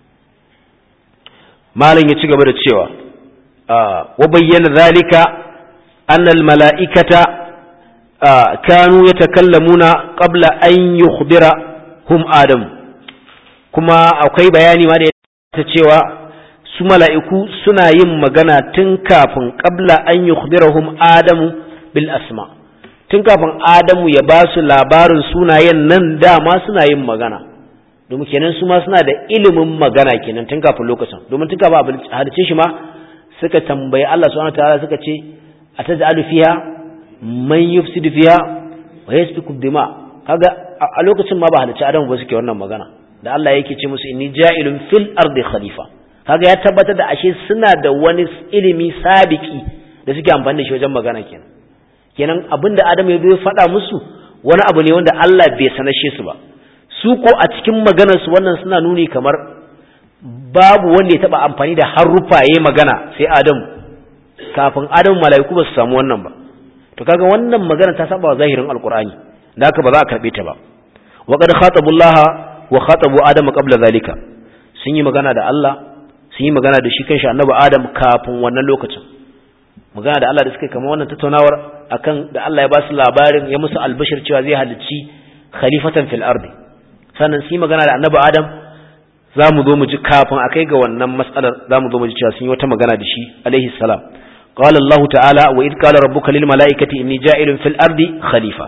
malam ya ci gaba da cewa wa bayyana zalika anna al mala'ikata kanu yatakallamuna qabla an yukhbirahum adam kuma akwai bayani ma da ta cewa su mala'iku suna yin magana tun kafin qabla an yukhbirahum adamu bil asma tun kafin adamu ya ba su labarin sunayen nan dama suna yin magana domin kenan su ma suna da ilimin magana kenan tun kafin lokacin domin tun kafin abin halice shi ma suka tambayi Allah subhanahu wataala suka ce ataj'alu fiha man yufsidu fiha wa yasfiku dima kaga a lokacin ma ba halice adamu ba suke wannan magana da Allah yake ce musu inni ja'ilun fil ardi khalifa kaga ya tabbatar da ashe suna da wani ilimi sabiki da suke amfani da shi wajen magana kenan kenan abinda Adam ya zo faɗa musu wani abu ne wanda Allah bai sanashe su ba su ko a cikin maganar su wannan suna nuni kamar babu wanda ya taba amfani da haruffa yayin magana sai Adam kafin Adam mala'iku ba su samu wannan ba to kaga wannan magana ta saba wa zahirin alqur'ani da haka ba za a karbe ta ba wa qad khatabullaha wa khatabu adama qabla zalika sun yi magana da Allah sun yi magana da shi kanshi annabi Adam kafin wannan lokacin magana da Allah da suka kama wannan tattaunawar akan da Allah ya ba su labarin ya musu albashir cewa zai halicci khalifatan fil ardi sannan sun yi magana da annabi Adam za mu zo mu ji kafin a kai ga wannan matsalar za mu zo mu ji cewa sun yi wata magana da shi alaihi salam قال الله تعالى وإذ قال ربك للملائكة إني جائل في الأرض خليفة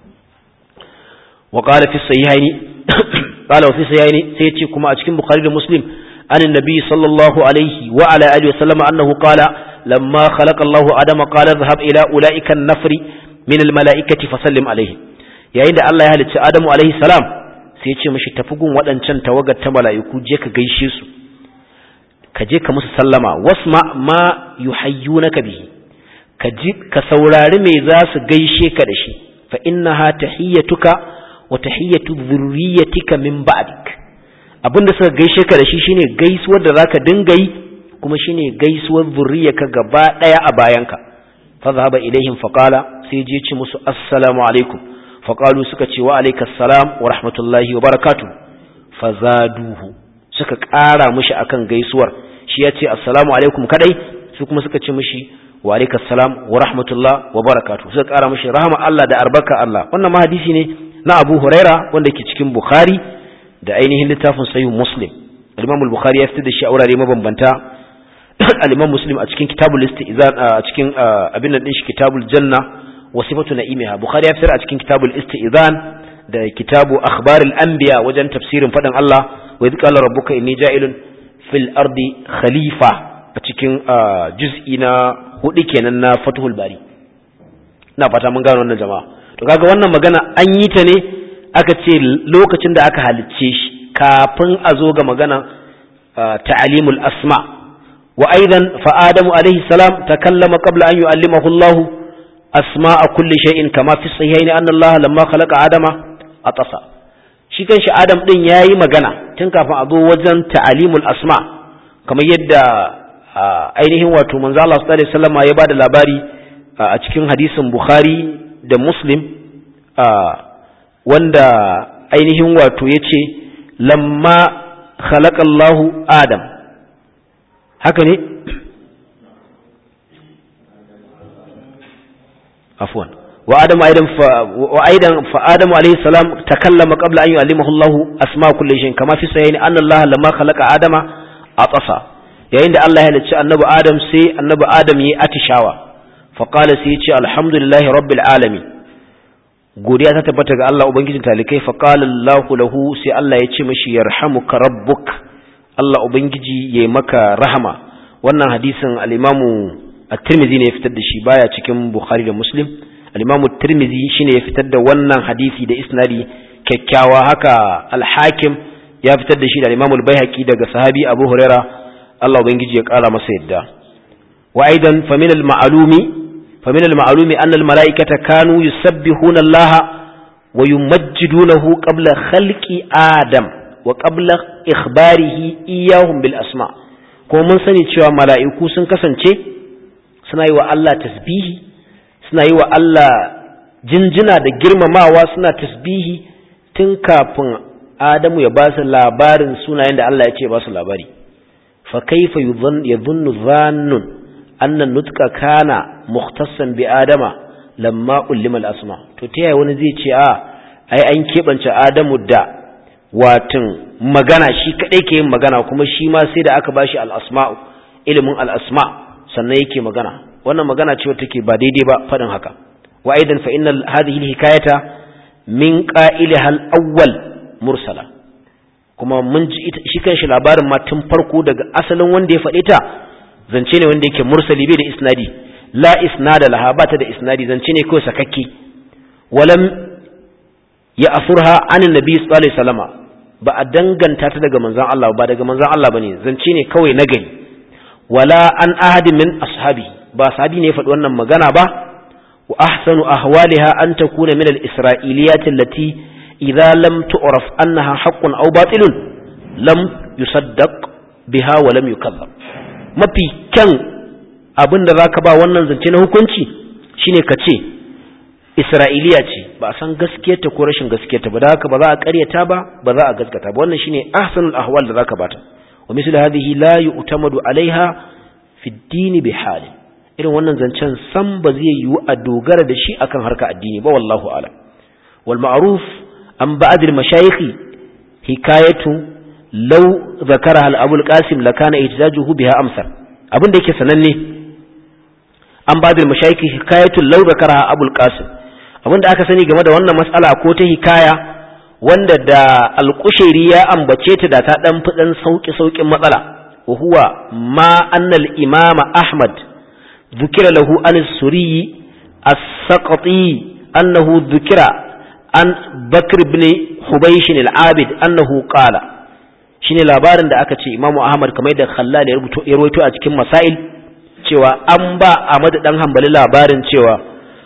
وقال في الصحيحين قال وفي الصحيحين سيتي كما أتكلم بخاري ومسلم عن النبي صلى الله عليه وعلى آله وسلم أنه قال لما خلق الله آدم قال اذهب إلى أولئك النفر من الملائكة فسلم عليه yayin da Allah ya halicci Adamu alaihi salam sai ya ce mishi tafi gun waɗancan tawagar ta mala'iku je ka gaishe su ka je ka musu sallama wasma ma yuhayyunaka bihi ka ji ka saurari me za su gaishe ka da shi fa innaha tahiyyatuka wa tahiyyatu dhurriyyatika min ba'dik abinda suka gaishe ka da shi shine gaisuwar da zaka dinga yi kuma shine gaisuwar zurriyarka gaba daya a bayanka fa zahaba ilaihim fa qala sai je ci musu assalamu alaikum fa qalu suka ce wa alaikas salam wa rahmatullahi wa barakatuh fa zaduhu suka ƙara mishi akan gaisuwar shi ya ce assalamu alaikum kadai su kuma suka ce mishi wa alaikas salam wa rahmatullah wa barakatuh suka ƙara mishi rahama Allah da albarka Allah wannan ma hadisi ne na Abu Huraira wanda ke cikin Bukhari da ainihin littafin Sahih Muslim Al-Imam al-Bukhari ya fitar da shi a wurare mabambanta Al-Imam Muslim a cikin Kitabul Istizan a cikin abin nan din shi Kitabul Janna wa sifatu na'imiha Bukhari ya fitar a cikin Kitabul Istizan da Kitabu Akhbarul Anbiya wajen tafsirin faɗin Allah wa idh qala rabbuka inni ja'ilun fil ardi khalifa a cikin juz'i na hudu kenan na Fathul Bari ina fata mun gano wannan jama'a to kaga wannan magana an yi ta ne aka ce lokacin da aka halicce shi kafin a zo ga magana ta'alimul asma wa aidan fa adamu alaihi salam takallama qabla an yu'allimahu Allah asma'a kulli shay'in kama fi sahihaini anna Allah lamma khalaqa adama atasa shi kanshi adam din yayi magana tun kafin a zo wajen ta'alimul asma kamar yadda ainihin wato manzo Allah sallallahu alaihi wasallam ya bada labari a cikin hadisin Bukhari da Muslim wanda ainihin wato ya ce lamma khalaqallahu Adam haka ne afwan wa adam aidan fa wa aidan fa adam alayhi salam takallama qabla an yu'allimahu Allah asma kulli shay'in kama fi sahihi anna Allah lamma khalaqa adama atasa yayin da Allah ya halicci annabi Adam sai annabi Adam yi atishawa fa qala sai ya ce alhamdulillahi rabbil alamin godiya ta tabbata ga Allah ubangijin talikai fa qala Allahu lahu sai Allah ya ce mishi yarhamuka rabbuk Allah ubangiji yayi maka rahama wannan hadisin al-Imam at-Tirmidhi ne ya fitar da shi baya cikin Bukhari da Muslim al-Imam at-Tirmidhi shine ya fitar da wannan hadisi da isnadi kyakkyawa haka al-Hakim ya fitar da shi da Imam al-Baihaqi daga sahabi Abu Huraira Allah ubangiji ya kara masa yadda wa aidan fa min al-ma'lumi fa min al-ma'lumi anna al-mala'ikata kanu yusabbihuna Allah wa yumajjidunahu qabla khalqi Adam wa qabla ikhbarihi iyahum bil asma ko mun sani cewa mala'iku sun kasance suna yi wa Allah tasbihi suna yi wa Allah jinjina da girmamawa suna tasbihi tun kafin Adamu ya ba su labarin sunayen da Allah ya ce ba su labari fa kaifa yadhunnu dhannun anna nutqa kana mukhtassan bi adama lamma ulima al-asma to ta yaya wani zai ce a ai an kebance Adamu da watin magana shi kadai ke yin magana kuma shi ma sai da aka bashi al-asma'u ilimin al-asma sannan yake magana wannan magana ce wacce take ba daidai ba fadin haka wa aidan fa inna hadhihi al-hikayata min qa'iliha al-awwal mursala kuma mun ji shi kanshi labarin ma tun farko daga asalin wanda ya faɗe ta zance ne wanda yake mursali bai da isnadi la isnada laha ba ta da isnadi zance ne kawai sakakke walam ya afurha anin nabi sallallahu alaihi wasallama ba a danganta ta daga manzon Allah ba daga manzon Allah bane zance ne kawai na gari wala an ahadin min ashabi ba sahabi ne ya faɗi wannan magana ba wa ahsanu ahwaliha an takuna min al-isra'iliyat allati idza lam tu'raf annaha haqqun aw batilun lam yusaddaq biha wa lam yukadzab mafi kyan abin da zaka ba wannan zance na hukunci shine ka ce isra'iliya ce ba a san gaskiyarta ko rashin gaskiyarta ba da haka ba za a karyata ba ba za a gaskata ba wannan shine ahsanul ahwal da zaka bata wa mislu hadhihi la yu'tamadu alaiha fi ad-din bi hali irin wannan zancen san ba zai yiwu a dogara da shi akan harka addini ba wallahu a'lam wal ma'ruf an ba'd al-mashayikh hikayatu law zakaraha al-abul qasim lakana ihtijajuhu biha amsal abin da yake sananne an ba'd al-mashayikh hikayatu law zakaraha abul qasim abin da aka sani game da wannan matsala ko ta hikaya wanda da alƙushiri ya ambace ta da ta ɗan fi ɗan sauƙi-sauƙin matsala wa huwa ma annal imama ahmad zukira lahu an suriyi as-saqati annahu zukira an bakr ibn hubaysh al-abid annahu qala shine labarin da aka ce imamu ahmad kamar da khallal ya rubuto ya rawaito a cikin masail cewa an ba ahmad dan hanbali labarin cewa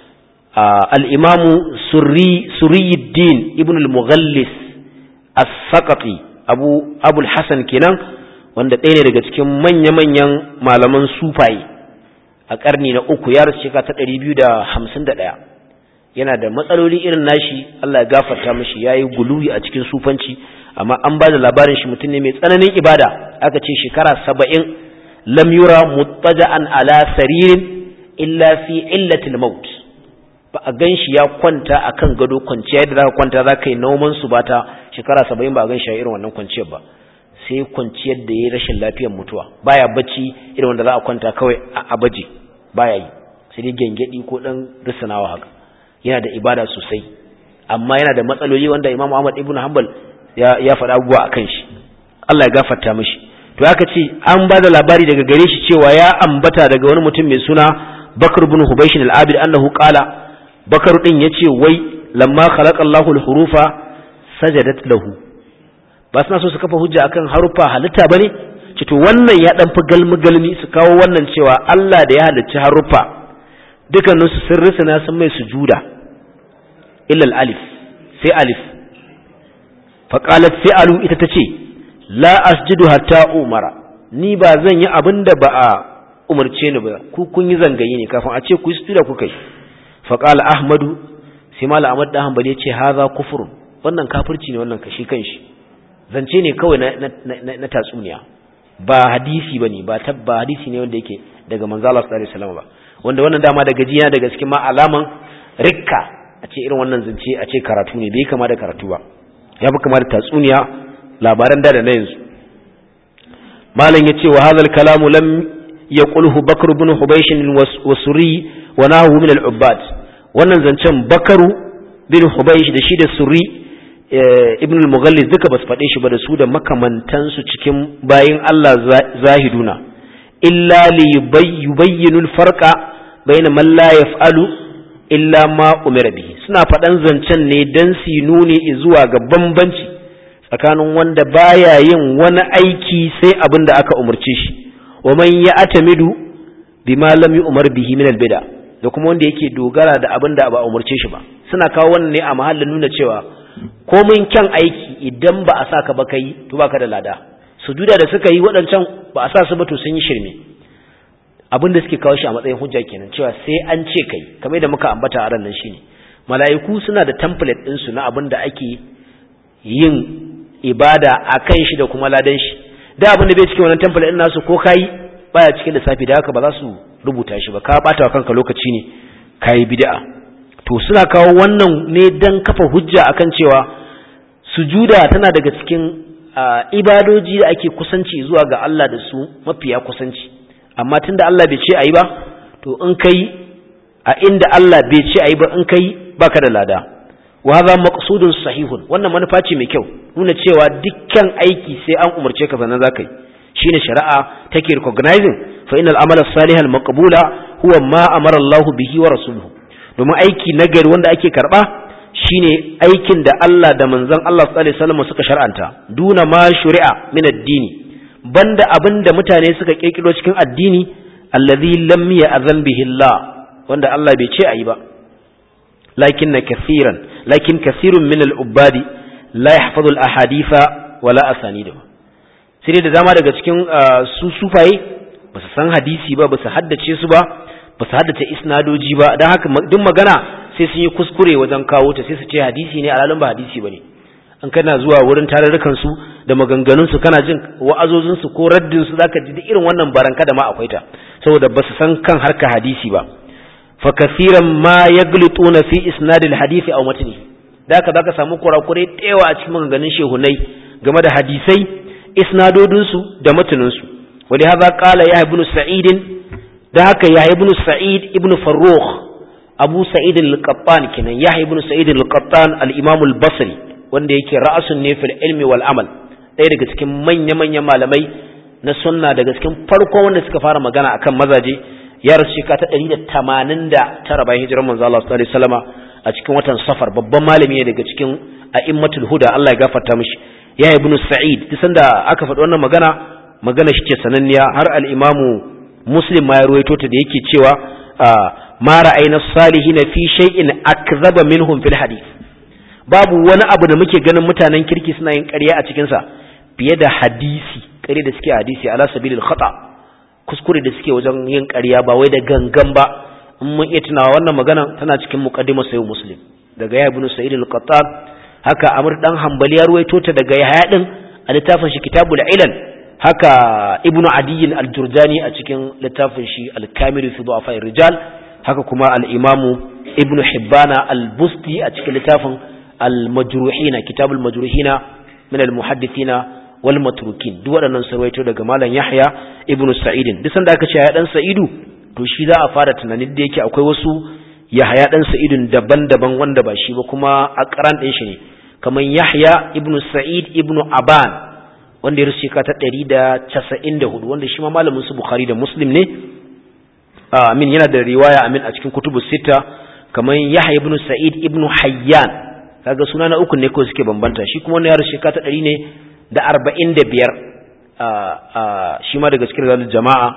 al'imamu suriyuddin ibn al-mughallis as-saqati abu abul hassan kenan wanda ɗaya ne daga cikin manya-manyan malaman sufaye a ƙarni na uku ya rasu shekara ta ɗari biyu da hamsin da ɗaya yana da matsaloli irin nashi Allah ya gafarta mashi ya yi guluwi a cikin sufanci amma an ba da labarin shi mutum ne mai tsananin ibada aka ce shekara saba'in lam yura muttaja'an ala saririn illa fi illatil maut ba a gan shi ya kwanta a kan gado kwanciya yadda za ka kwanta za ka yi noman su ba ta shekara saba'in ba a gan shi a irin wannan kwanciyar ba sai kwanciyar da ya yi rashin lafiyar mutuwa baya bacci irin wanda za a kwanta kawai a baje baya yi sai dai gyangyaɗi ko ɗan risanawa haka yana da ibada sosai amma yana da matsaloli wanda imam ahmad ibn hanbal ya faɗa abubuwa a kan shi allah ya gafarta mishi to aka ce an ba da labari daga gare shi cewa ya ambata daga wani mutum mai suna bakar bin hubaishin al'abid annahu qala bakar din ya ce wai lamma khalaqallahu al-hurufa sajadat lahu ba suna so su kafa hujja akan harufa halitta bane ce to wannan ya dan fi galmi galmi su kawo wannan cewa Allah da ya halicci harufa dukkanin su sun risana sun mai sujuda illa al-alif sai alif fa qalat fi'alu ita tace la asjudu hatta umara ni ba zan yi abinda ba a umarce ni ba ku kun yi zangayi ne kafin a ce ku yi sujuda ku kai faƙala ahmadu sai mala ahmad da hanbali ya ce haza kufurun wannan kafirci ne wannan kashi kanshi zance ne kawai na tatsuniya ba hadisi ba ne ba tabba hadisi ne wanda yake daga manzala sallallahu alaihi wasallam ba wanda wannan dama daga jiya daga cikin ma alaman rikka a ce irin wannan zance a ce karatu ne bai kama da karatu ba ya fi kama da tatsuniya labaran da da na yanzu malam ya ce wa hadal kalamu lam yaqulhu bakr ibn hubaysh wa suri wa nahu min al-ubbad wannan zancen bakaru bin hubaysh da shi da suri ibn al-mughallis duka basu faɗe shi ba da su da makamantansu cikin bayin Allah zahiduna illa li yubayyinu al-farqa bayna man la yaf'alu illa ma umira bihi suna faɗan zancen ne dan su nuni zuwa ga bambanci tsakanin wanda baya yin wani aiki sai abin da aka umarce shi wa man ya atamidu bima lam yu'mar bihi min al-bid'a da kuma wanda yake dogara da abin da ba umarce shi ba suna kawo wannan ne a mahallin nuna cewa komin kyan aiki idan ba a saka ba kai to baka da lada sujuda da suka yi waɗancan ba a sa su ba to sun yi shirme abin da suke kawo shi a matsayin hujja kenan cewa sai an ce kai kamar da muka ambata a ran nan shine mala'iku suna da template din su na abin da ake yin ibada akan shi da kuma ladan shi da abin da bai cikin wannan template din nasu ko kai baya cikin lissafi da haka ba za su rubuta shi ba ka bata wa kanka lokaci ne kai bid'a to suna kawo wannan ne dan kafa hujja akan cewa sujuda tana daga cikin ibadoji da ake kusanci zuwa ga Allah da su mafiya kusanci amma tunda Allah bai ce ayi ba to in kai a inda Allah bai ce ayi ba in kai baka da lada wa hadha maqsudun sahihun wannan manufa ce mai kyau nuna cewa dukkan aiki sai an umarce ka sannan zaka yi shine shari'a take recognizing fa innal amala salihal maqbula huwa ma amara Allah bihi wa rasuluhu domin aiki nagari wanda ake karba shine aikin da Allah da manzon Allah sallallahu alaihi wasallam suka shar'anta duna ma shuri'a min ad-dini banda abinda mutane suka kirkiro cikin addini allazi lam ya'zan bihi Allah wanda Allah bai ce ayi ba lakin kathiran lakin kathirun min al-ubadi la yahfazu al-ahaditha wala asanidu sai da dama daga cikin su sufaye ba su san hadisi ba ba su haddace su ba ba su haddace isnadoji ba don haka duk magana sai sun yi kuskure wajen kawo ta sai su ce hadisi ne alalin ba hadisi ba ne an kana zuwa wurin tarurrukan su da maganganun su kana jin wa'azozin su ko raddin su zaka ji irin wannan baranka da ma akwai ta saboda ba su san kan harka hadisi ba fa kaseeran ma yaglituna fi isnadil hadisi aw matni da haka zaka samu kurakurai tewa a cikin maganganun shehunai game da hadisai isnadodin su da matanin su wali hadha qala ya ibn sa'id da haka ya ibn sa'id ibn farrukh abu sa'id al-qattan kenan ya ibn sa'id al-qattan al-imam al-basri wanda yake ra'asun ne fil ilmi wal amal ɗaya daga cikin manya-manyan malamai na sunna daga cikin farko wanda suka fara magana akan mazaje ya rasu shekara ta 189 bayan hijirar manzo Allah sallallahu alaihi wasallama a cikin watan safar babban malami ne daga cikin a'immatul huda Allah ya gafarta mishi ya ibn sa'id duk sanda aka faɗi wannan magana magana shi ce sananniya har al-imamu muslim ma ya ruwaito ta da yake cewa ma ra'ayna salihina fi shay'in akzaba minhum fil hadith babu wani abu da muke ganin mutanen kirki suna yin ƙarya a cikin sa fiye da hadisi ƙarya da suke hadisi ala sabilil khata kuskure da suke wajen yin ƙarya ba wai da gangan ba in mun iya tunawa wannan magana tana cikin muqaddimar sayyid muslim daga ya ibn sa'id al-qattab haka amr dan hanbali ya ruwaito ta daga yahya din a littafin shi kitabul ilal haka ibn adiy al-jurjani a cikin littafin shi al-kamil fi du'afa rijal haka kuma al-imamu ibn hibbana al-busti a cikin littafin al-majruhina kitabul majruhina min al-muhaddithina wal matrukin duk waɗannan sarwaito daga malam yahya ibn sa'idin duk sanda aka ce ya dan sa'idu to shi za a fara tunanin da yake akwai wasu yahya dan sa'idun daban-daban wanda ba shi ba kuma a karan din shi ne kamar yahya ibn sa'id ibn aban wanda ya rasu shekara ta 194 wanda shi ma malamin su bukhari da muslim ne amin yana da riwaya amin a cikin kutubu sita kamar yahya ibn sa'id ibn hayyan kaga suna na uku ne kawai suke bambanta shi kuma wannan ya rasu shekara ta 100 ne da arba'in da biyar shi ma daga cikin zalil jama'a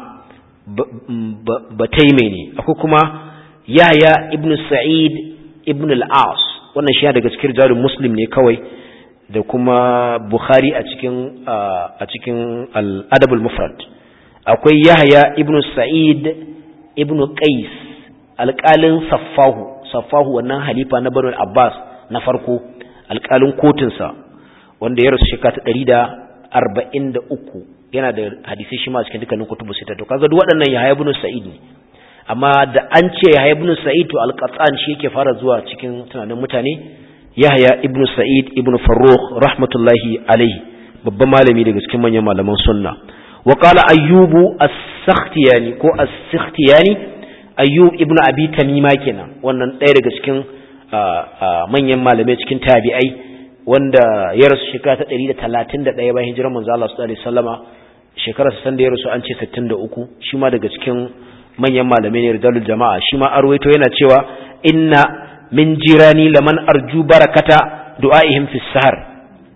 ba taime ne akwai kuma yaya ibn sa'id ibn al-as wannan shi daga cikin zalil muslim ne kawai da kuma bukhari a cikin a cikin al-adab al-mufrad akwai yahya ibn sa'id ibn qais alƙalin saffahu saffahu wannan halifa na banu abbas na farko alƙalin kotunsa wanda ya rasu shekara ta ɗari da arba'in da uku yana da hadisai shi ma cikin dukkanin kutubu sita to kaga duk waɗannan yahaya ibn sa'id ne amma da an ce yahaya ibn sa'id to alqatan shi yake fara zuwa cikin tunanin mutane yahaya ibn sa'id ibn farrukh rahmatullahi alaihi babban malami daga cikin manyan malaman sunna wa qala ayyubu as-sakhtiyani ko as-sakhtiyani ayyub ibn abi tamima kenan wannan ɗaya daga cikin manyan malamai cikin tabi'ai wanda ya rasu shekara ta ɗari da talatin da ɗaya bayan hijirar manzo Allah sallallahu alaihi wasallama shekarar san da ya rasu an ce sittin da uku shi ma daga cikin manyan malamai ne rijalul jama'a shi ma arwaito yana cewa inna min jirani laman arju barakata du'aihim fi sahar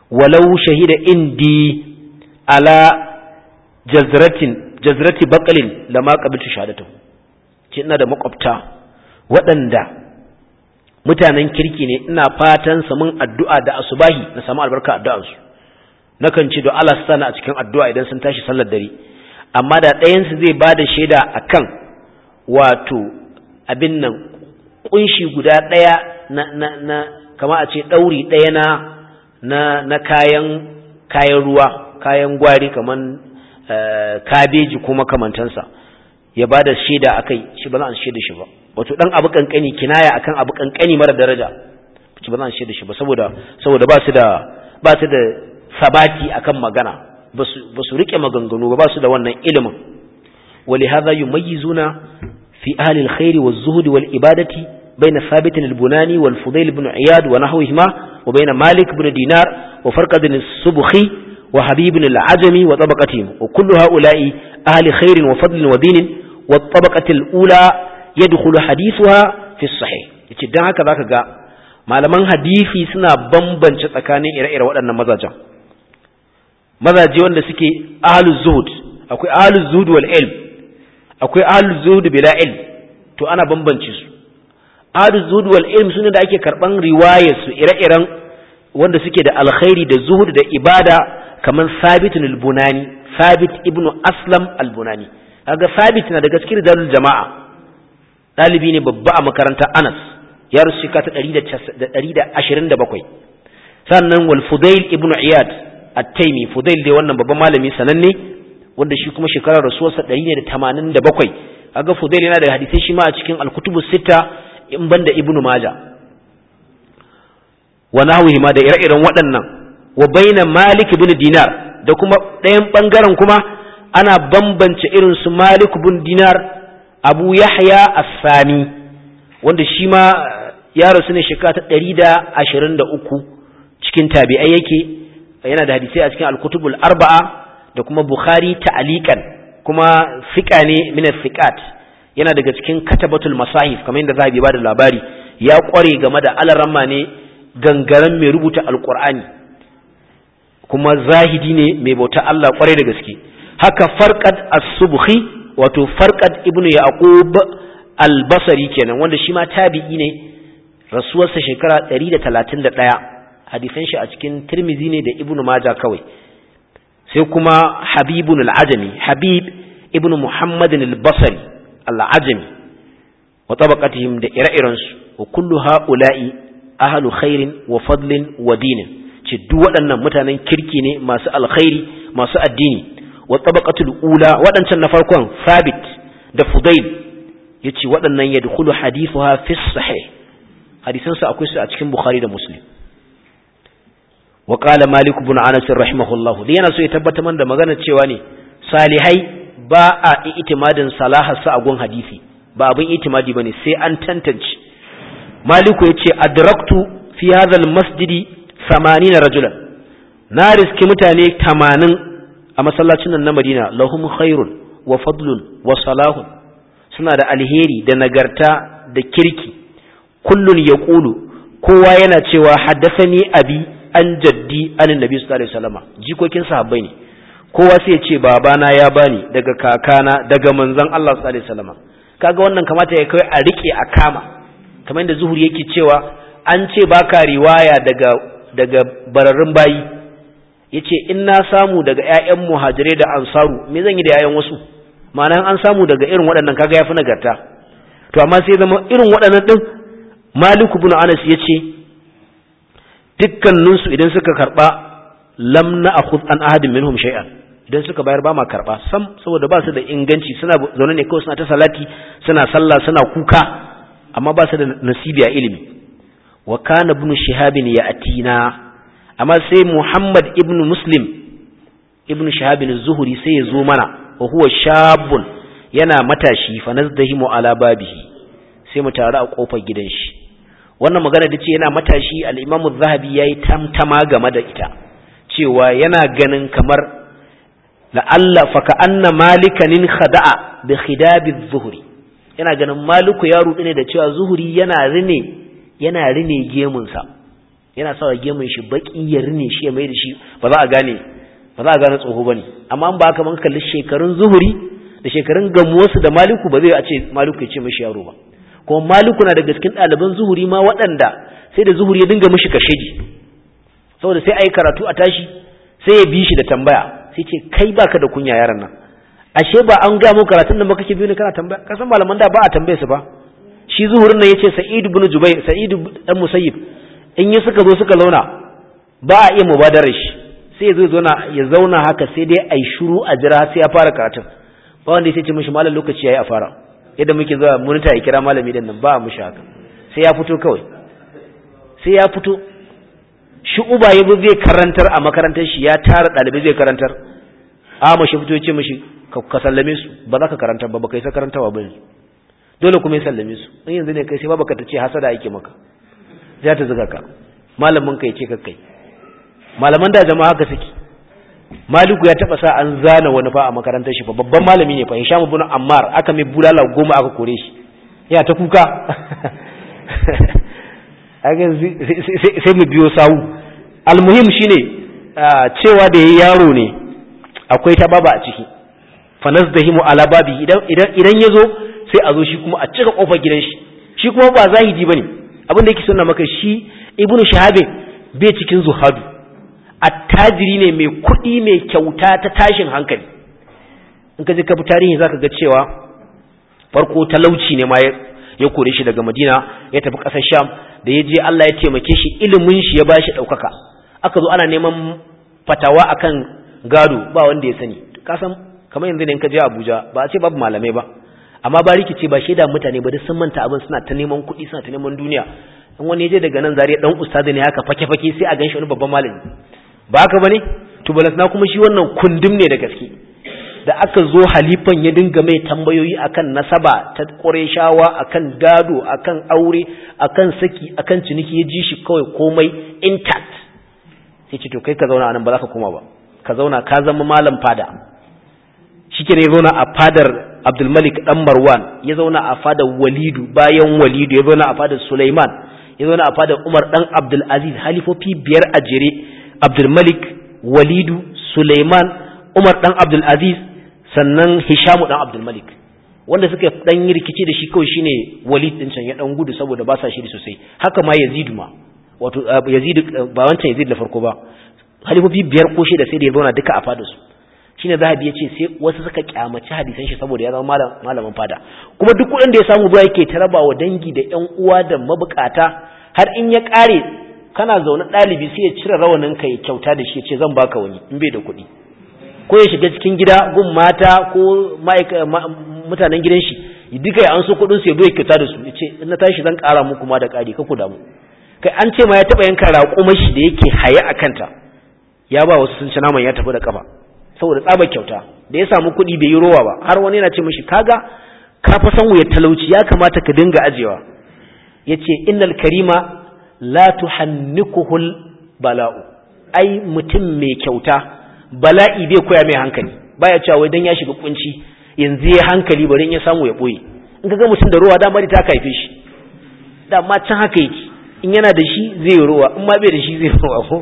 walau shahida indi ala jazratin jazrati baqalin lama qabiltu shahadatahu ce ina da makwabta waɗanda mutanen kirki ne ina fatan samun addu'a da asubahi na samu albarka addu'ansu nakan ce da Allah sana a cikin addu'a idan sun tashi sallar dare amma da ɗayansu zai ba da shaida akan wato abin nan kunshi guda ɗaya na na na kama a ce ɗauri ɗaya na na na kayan kayan ruwa kayan gwari kaman kabeji ko makamantansa ya ba da shaida a kai shi ba za a shaida shi ba wato ɗan abu kankani kinaya akan abu kankani mara daraja shi ba za a shaida shi ba saboda saboda ba su da ba su da sabati akan magana ba su rike maganganu ba ba su da wannan ilimin ولهذا يميزون في أهل الخير والزهد والإبادة بين ثابت البناني والفضيل بن عياد ونحوهما وبين مالك بن دينار وفرقد السبخي وحبيب العجمي وطبقتهم وكل هؤلاء أهل خير وفضل ودين والطبقة الأولى يدخل حديثها في الصحيح يتدعى هكذا كذا malaman hadisi suna bambance tsakanin ire-ire waɗannan mazajen mazaje wanda suke ahluz zuhud akwai ahluz zuhud wal ilm akwai ahluz zuhud bila ilm to ana bambance su ahluz zuhud wal ilm sune da ake karban riwayar su ire-iren wanda suke da alkhairi da zuhud da ibada kaman Sabit al-Bunani Sabit ibn Aslam al-Bunani kaga Sabit na daga cikin dalil jama'a dalibi ne babba a makarantar Anas ya rusu shika ta 127 sannan wal Fudail ibn Iyad at-Taymi Fudail dai wannan babban malami sananne wanda shi kuma shekarar rasuwarsa 187 kaga Fudail yana da hadisai shi ma a cikin al-Kutubus Sitta in banda Ibn Majah wa nahwihi ma da ire-iren waɗannan wa baina Malik ibn Dinar da kuma ɗayan ɓangaren kuma ana bambance irin su Malik ibn Dinar Abu Yahya As-Sani wanda shi ma ya rasu ne shekara ta ɗari da ashirin da uku cikin tabi'ai yake yana da hadisai a cikin al-kutubul arba'a da kuma Bukhari ta'aliqan kuma fiqa ne min fiqat yana daga cikin katabatul masahif kamar yadda zahabi ba da labari ya kware game da alaramma ne gangaren mai rubuta alqur'ani kuma zahidi ne mai bauta Allah kwarai da gaske haka farqad as-subhi wato farqad ibnu yaqub al-basri kenan wanda shi ma tabi'i ne rasuwarsa shekara 131 hadisan shi a cikin tirmizi ne da ibnu majah kawai sai kuma habibun al-ajami habib ibnu muhammadin al-basri al-ajami wa tabaqatihim da ire-irensu wa kullu ha'ula'i ahlu khairin wa fadlin wa dinin ce duk waɗannan mutanen kirki ne masu alkhairi masu addini wa tabaqatul ula waɗancan na farkon sabit da fudail yace waɗannan yadkhulu hadithuha fi sahih hadisan su akwai su a cikin bukhari da muslim wa qala malik ibn anas rahimahullah da yana so ya tabbatar man da magana cewa ne salihai ba a itimadin salaha sa a gun hadisi ba abin itimadi bane sai an tantance maliku yace adraktu fi hadha al-masjidi na rajulan na riski mutane tamanin a masallacin nan na madina lahum khairun wa fadlun wa salahun suna da alheri da nagarta da kirki kullun ya ƙulu kowa yana cewa haddasani abi an jaddi an nabi sallallahu alaihi wasallam jikokin sahabbai ne kowa sai ya ce babana ya bani daga kakana daga manzon Allah sallallahu alaihi wasallam kaga wannan kamata ya kai a rike a kama kamar yadda zuhuri yake cewa an ce baka riwaya daga daga bararrun bayi ya ce in na samu daga 'ya'yan muhajirai da ansaru me zan yi da 'ya'yan wasu ma'ana an samu daga irin waɗannan kaga ya fi nagarta to amma sai zama irin waɗannan ɗin maliku bin anas ya ce dukkaninsu idan suka karɓa lam na akhud an ahadin minhum shay'an idan suka bayar ba ma karɓa sam saboda ba su da inganci suna zaune ne kawai suna ta salati suna sallah suna kuka amma ba su da nasibi a ilimi wa kana ibn shihabin ya atina amma sai muhammad ibn muslim ibn shihabin zuhuri sai ya zo mana wa huwa shabun yana matashi fa nazdahimu ala babihi sai mu taru a kofar gidan shi wannan magana da ce yana matashi al-imam az-zahabi yayi tamtama game da ita cewa yana ganin kamar la'alla fa ka anna malikanin khada'a bi khidabi az-zuhri yana ganin maliku ya rudu ne da cewa zuhuri yana rine yana rine gemunsa yana sawa gemun shi baki ya rine shi ya mai da shi ba za a gane ba za a gane tsoho bane amma an ba haka man kalli shekarun zuhuri da shekarun gamuwarsu da maliku ba zai a ce maliku ya ce mishi yaro ba kuma maliku na daga cikin ɗaliban zuhuri ma waɗanda sai da zuhuri ya dinga mishi kashedi saboda sai a yi karatu a tashi sai ya bi shi da tambaya sai ce kai baka da kunya yaran nan ashe ba an ga mu karatun da baka ke biyu ne kana tambaya kasan malaman da ba a tambaye su ba shi zuhurin nan yace sa'id ibn jubair sa'id dan musayyib in yi suka zo suka zauna ba a iya mubadarar shi sai zai zauna ya zauna haka sai dai ai shiru a jira sai ya fara karatun ba wanda ya ce mishi malam lokaci yayi a fara yadda muke zuwa munita ya kira malami din nan ba a mishi haka sai ya fito kawai sai ya fito shi uba ya zai karantar a makarantar shi ya tara ɗalibai zai karantar a mashi fito ya ce mashi ka sallame su ba za ka karantar ba ba kai sa karantawa ba yanzu dole kuma ya sallame su in yanzu ne kai sai ba baka ta ce hasada yake maka za ta zuga ka malamin ka ya ce kai malaman da jama'a haka suke maliku ya taba sa an zana wani fa a makarantar shi fa babban malami ne fa hisham ibn ammar aka mai bulala goma aka kore shi ya ta kuka sai mu biyo sawu almuhim shine cewa da yayi yaro ne akwai ta baba a ciki fanazdahimu ala babi idan idan idan yazo sai a zo shi kuma a cika kofar gidan shi shi kuma ba zahidi bane abin da yake sunna maka shi ibnu shahabe bai cikin zuhadu attajiri ne mai kuɗi mai kyauta ta tashin hankali in ka je ka bi tarihi zaka ga cewa farko talauci ne ma ya kore shi daga madina ya tafi ƙasar sham da ya je Allah ya taimake shi ilimin shi ya ba shi ɗaukaka aka zo ana neman fatawa akan gado ba wanda ya sani kasan kamar yanzu ne in ka je Abuja ba a ce babu malamai ba amma ba rikice ba shaida mutane ba duk sun manta abin suna ta neman kuɗi suna ta neman duniya in wani ya je daga nan zariya dan ustazi ne haka fake fake sai a ganshi wani babban malami ba haka bane to na kuma shi wannan kundum ne da gaske da aka zo halifan ya dinga mai tambayoyi akan nasaba ta ƙureshawa akan gado akan aure akan saki akan ciniki ya ji shi kawai komai intact sai ce to kai ka zauna anan ba za ka koma ba ka zauna ka zama malam fada shike ne ya zauna a fadar Abdulmalik dan Marwan ya zauna a fadar Walidu bayan Walidu ya zauna a fadar Sulaiman ya zauna a fadar Umar dan Abdul Aziz halifofi biyar a jere Abdulmalik Walidu Sulaiman Umar dan Abdul Aziz sannan Hishamu dan Abdul Malik wanda suka dan yi rikici da shi kawai shine Walid din can ya dan gudu saboda ba sa shiri sosai haka ma Yazid ma wato Yazid ba wancan Yazid da farko ba halifofi biyar ko shida sai da ya zauna duka a fadar su shine Zahabi ya ce sai wasu suka kyamaci hadisan shi saboda ya zama malamin fada kuma duk kuɗin da ya samu ba yake taraba wa dangi da ƴan uwa da mabukata har in ya ƙare kana zaune ɗalibi sai ya cire rawanin ka ya kyauta da shi ya ce zan baka wani in bai da kuɗi ko ya shiga cikin gida gun mata ko mutanen gidan shi duka ya an so kuɗin su ya ya kyauta da su ya ce in na tashi zan ƙara muku ma da ƙari ka ku damu kai an ce ma ya taɓa yanka raƙumar shi da yake haye a kanta ya ba wasu sun ci naman ya tafi da kafa saboda tsaba kyauta da ya samu kuɗi bai yi rowa ba har wani yana ce mishi kaga ka fa san wuyar talauci ya kamata ka dinga ajewa yace innal karima la tuhannikuhul bala'u ai mutum mai kyauta bala'i bai koya mai hankali baya cewa wai dan ya shiga kunci yanzu ya hankali bari in ya samu ya boye in kaga mutum da rowa dama ta kaife shi dama can haka yake in yana da shi zai rowa in ma bai da shi zai rowa ko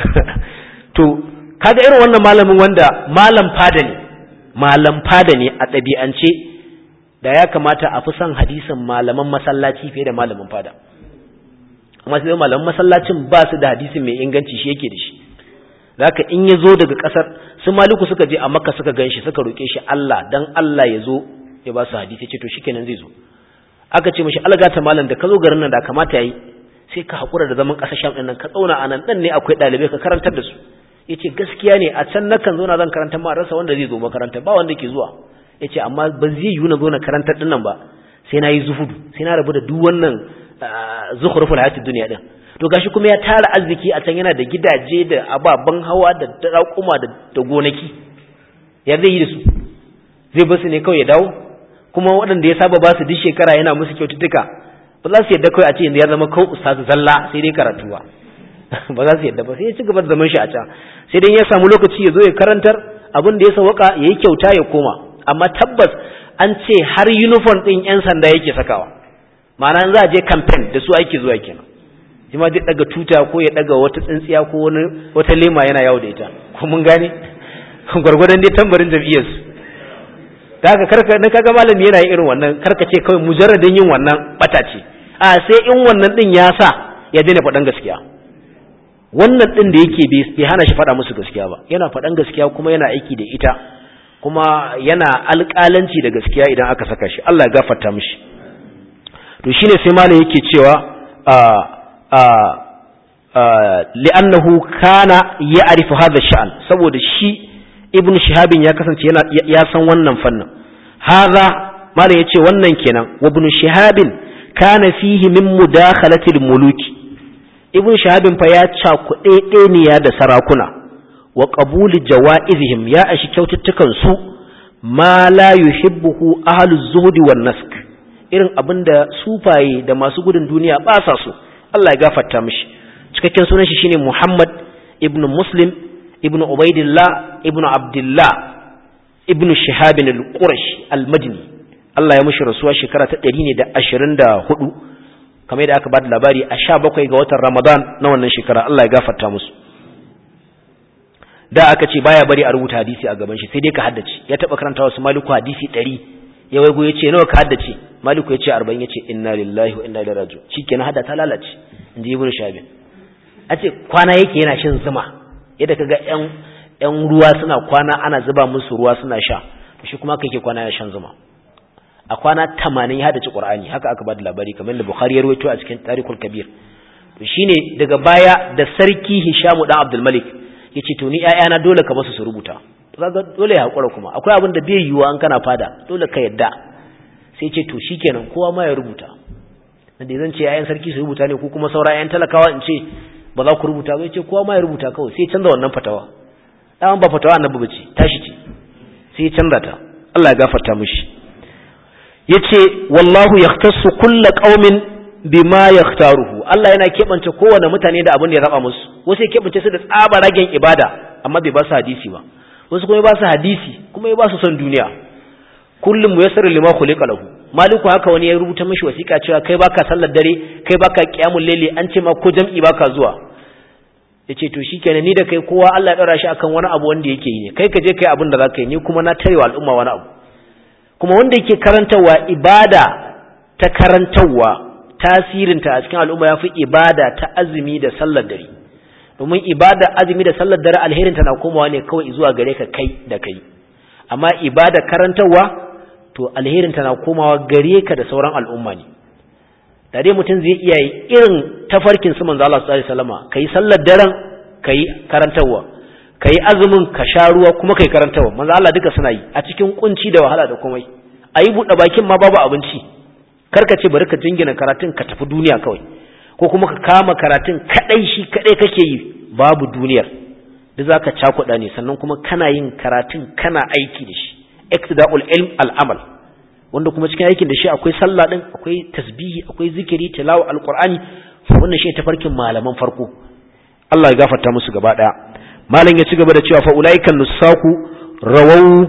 to kaga irin wannan malamin wanda malam fada ne malam fada ne a ɗabi'ance da ya kamata a fi son hadisin malaman masallaci fiye da malamin fada amma sai malaman masallacin ba su da hadisin mai inganci shi yake da shi zaka in ya zo daga ƙasar su maliku suka je a makka suka gan shi suka roƙe shi Allah dan Allah ya zo ya ba su hadisi ce to shikenan zai zo aka ce mishi algata malam da ka zo garin nan da kamata yayi sai ka haƙura da zaman ƙasar sham ɗin nan ka tsauna a nan ɗan ne akwai ɗalibai ka karantar da su ya ce gaskiya ne a can nakan zo na zan karanta ma rasa wanda zai zo makaranta ba wanda ke zuwa ya ce amma ba zai yiwu na zo na karantar ɗin nan ba sai na yi zuhudu sai na rabu da duk wannan zuhuruful hayati duniya ɗin to gashi kuma ya tara arziki a can yana da gidaje da ababen hawa da raƙuma da gonaki ya zai yi da su zai basu ne kawai ya dawo kuma waɗanda ya saba ba su duk shekara yana musu kyaututtuka ba za su yadda kawai a ce yanzu ya zama kawai ustazu zalla sai dai karatu ba ba za su yadda ba sai ya ci gaba da zaman shi a can sai dai ya samu lokaci ya zo ya karantar abin da ya sauka ya yi kyauta ya koma amma tabbas an ce har uniform ɗin 'yan sanda yake sakawa ma'ana za a je campaign da su ake zuwa kenan shi ma zai daga tuta ko ya daga wata tsintsiya ko wani wata lema yana yawo da ita ko mun gane gwargwadon dai tambarin jam'iyyar su da haka karka na kaga malami yana yin irin wannan karka ce kawai mujarradin yin wannan bata ce a sai in wannan din ya sa ya daina faɗan gaskiya wannan din da yake bai hana shi faɗa musu gaskiya ba yana faɗan gaskiya kuma yana aiki da ita kuma yana alƙalanci da gaskiya idan aka saka shi Allah ya gafarta mishi to shine sai malam yake cewa a a li'annahu kana ya'rifu hadha sha'an saboda shi ibnu shihabin ya kasance yana ya san wannan fannin hadha malam yace wannan kenan wa ibnu shihabin kana fihi min mudakhalati muluki ibnu shihabin fa ya cakuɗe ɗeniya da sarakuna wa qabuli jawaizihim ya ashi kyaututtukan su ma la yuhibbuhu ahlu zuhdi wan nask irin abinda sufaye da masu gudun duniya ba sa so Allah ya gafarta mishi cikakken sunan shi shine Muhammad ibn Muslim ibn Ubaidillah ibn Abdullah ibn Shihab al-Qurashi al-Madini Allah ya mishi rasuwa shekara ta 124 kamar yadda aka bada labari a 17 ga watan Ramadan na wannan shekara Allah ya gafarta musu da aka ce baya bari a rubuta hadisi a gaban shi sai dai ka haddace ya taba karanta wasu maliku hadisi 100 ya waigo ya ce nawa ka haddace maliku ya ce 40 ya ce inna lillahi wa inna ilaihi raji'un shikenan hada ta lalace inji ibnu shabin a ce kwana yake yana shan zuma yadda kaga yan yan ruwa suna kwana ana zuba musu ruwa suna sha to shi kuma kake kwana yana shan zuma a kwana 80 ya haddace qur'ani haka aka bada labari kamar da bukhari ya rawaito a cikin tarikul kabir to shine daga baya da sarki hishamu dan abdul malik yace to ni ƴaƴana dole ka basu su rubuta to kaga dole ya hakura kuma akwai abin da bai yiwuwa an kana fada dole ka yadda sai ce to shikenan kowa ma ya rubuta da zan ce ƴaƴan sarki su rubuta ne ko kuma saura ƴaƴan talakawa in ce ba za ku rubuta ba yace kowa ma ya rubuta kawai sai canza wannan fatawa dan ba fatawa annabi bace tashi ce sai canza ta Allah ya gafarta mishi yace wallahu yahtassu kullu qaumin bima yaktaruhu Allah yana kebance kowane mutane da abin da ya raba musu wasu ya kebance su da tsaba ragen ibada amma bai ba su hadisi ba wasu kuma ya ba su hadisi kuma ya ba su son duniya kullum muyassar lima khuliqa lahu maliku haka wani ya rubuta mishi wasiƙa cewa kai baka sallar dare kai baka qiyamul layli an ce ma ko jam'i baka zuwa yace to shikenan ni da kai kowa Allah ya daura shi akan wani abu wanda yake yi ne kai ka je kai abin da zaka yi ni kuma na tarewa al'umma wani abu kuma wanda yake karantawa ibada ta karantawa tasirinta a cikin al'umma ya fi ibada ta azumi da sallar dare domin ibada azumi da sallar dare alherinta na komawa ne kawai zuwa gare ka kai da kai amma ibada karantarwa to alherinta na komawa gare ka da sauran al'umma ne da dai mutum zai iya yi irin tafarkin su manzo Allah sallallahu alaihi wasallama kai sallar daren kai karantarwa kai azumin ka sha ruwa kuma kai karantarwa manzo Allah duka suna yi a cikin kunci da wahala da komai ayi buɗe bakin ma babu abinci karka ce bari ka jingina karatun ka tafi duniya kawai ko kuma ka kama karatun kadai shi kadai kake yi babu duniyar da zaka cakuɗa ne sannan kuma kana yin karatun kana aiki da shi iktida'ul ilm al'amal wanda kuma cikin aikin da shi akwai sallah din akwai tasbihi akwai zikiri tilawa alqur'ani wannan shi tafarkin malaman farko Allah ya gafarta musu gaba daya malam ya ci gaba da cewa fa ulaikan nusaku rawau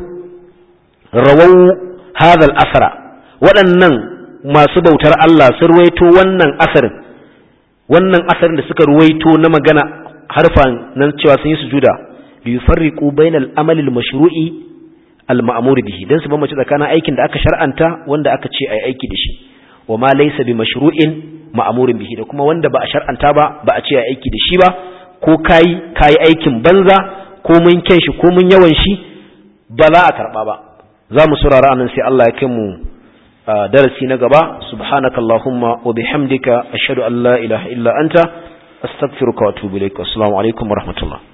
rawau hadha al-asra waɗannan masu bautar Allah sun ruwaito wannan asarin wannan asarin da suka ruwaito na magana harfan nan cewa sun yi sujuda li yufarriqu bainal amali al-mashru'i al-ma'mur bihi dan su bambance tsakanin aikin da aka shar'anta wanda aka ce ai aiki da shi wa ma laysa bi mashru'in ma'murin bihi da kuma wanda ba a shar'anta ba ba a ce ai aiki da shi ba ko kai kai aikin banza ko mun kyan shi ko mun yawan shi ba za a karba ba za mu saurara anan sai Allah ya kai mu darasi na gaba subhanakallahumma wa bihamdika ashhadu an la ilaha illa anta astaghfiruka wa atubu ilaik assalamu alaikum wa rahmatullah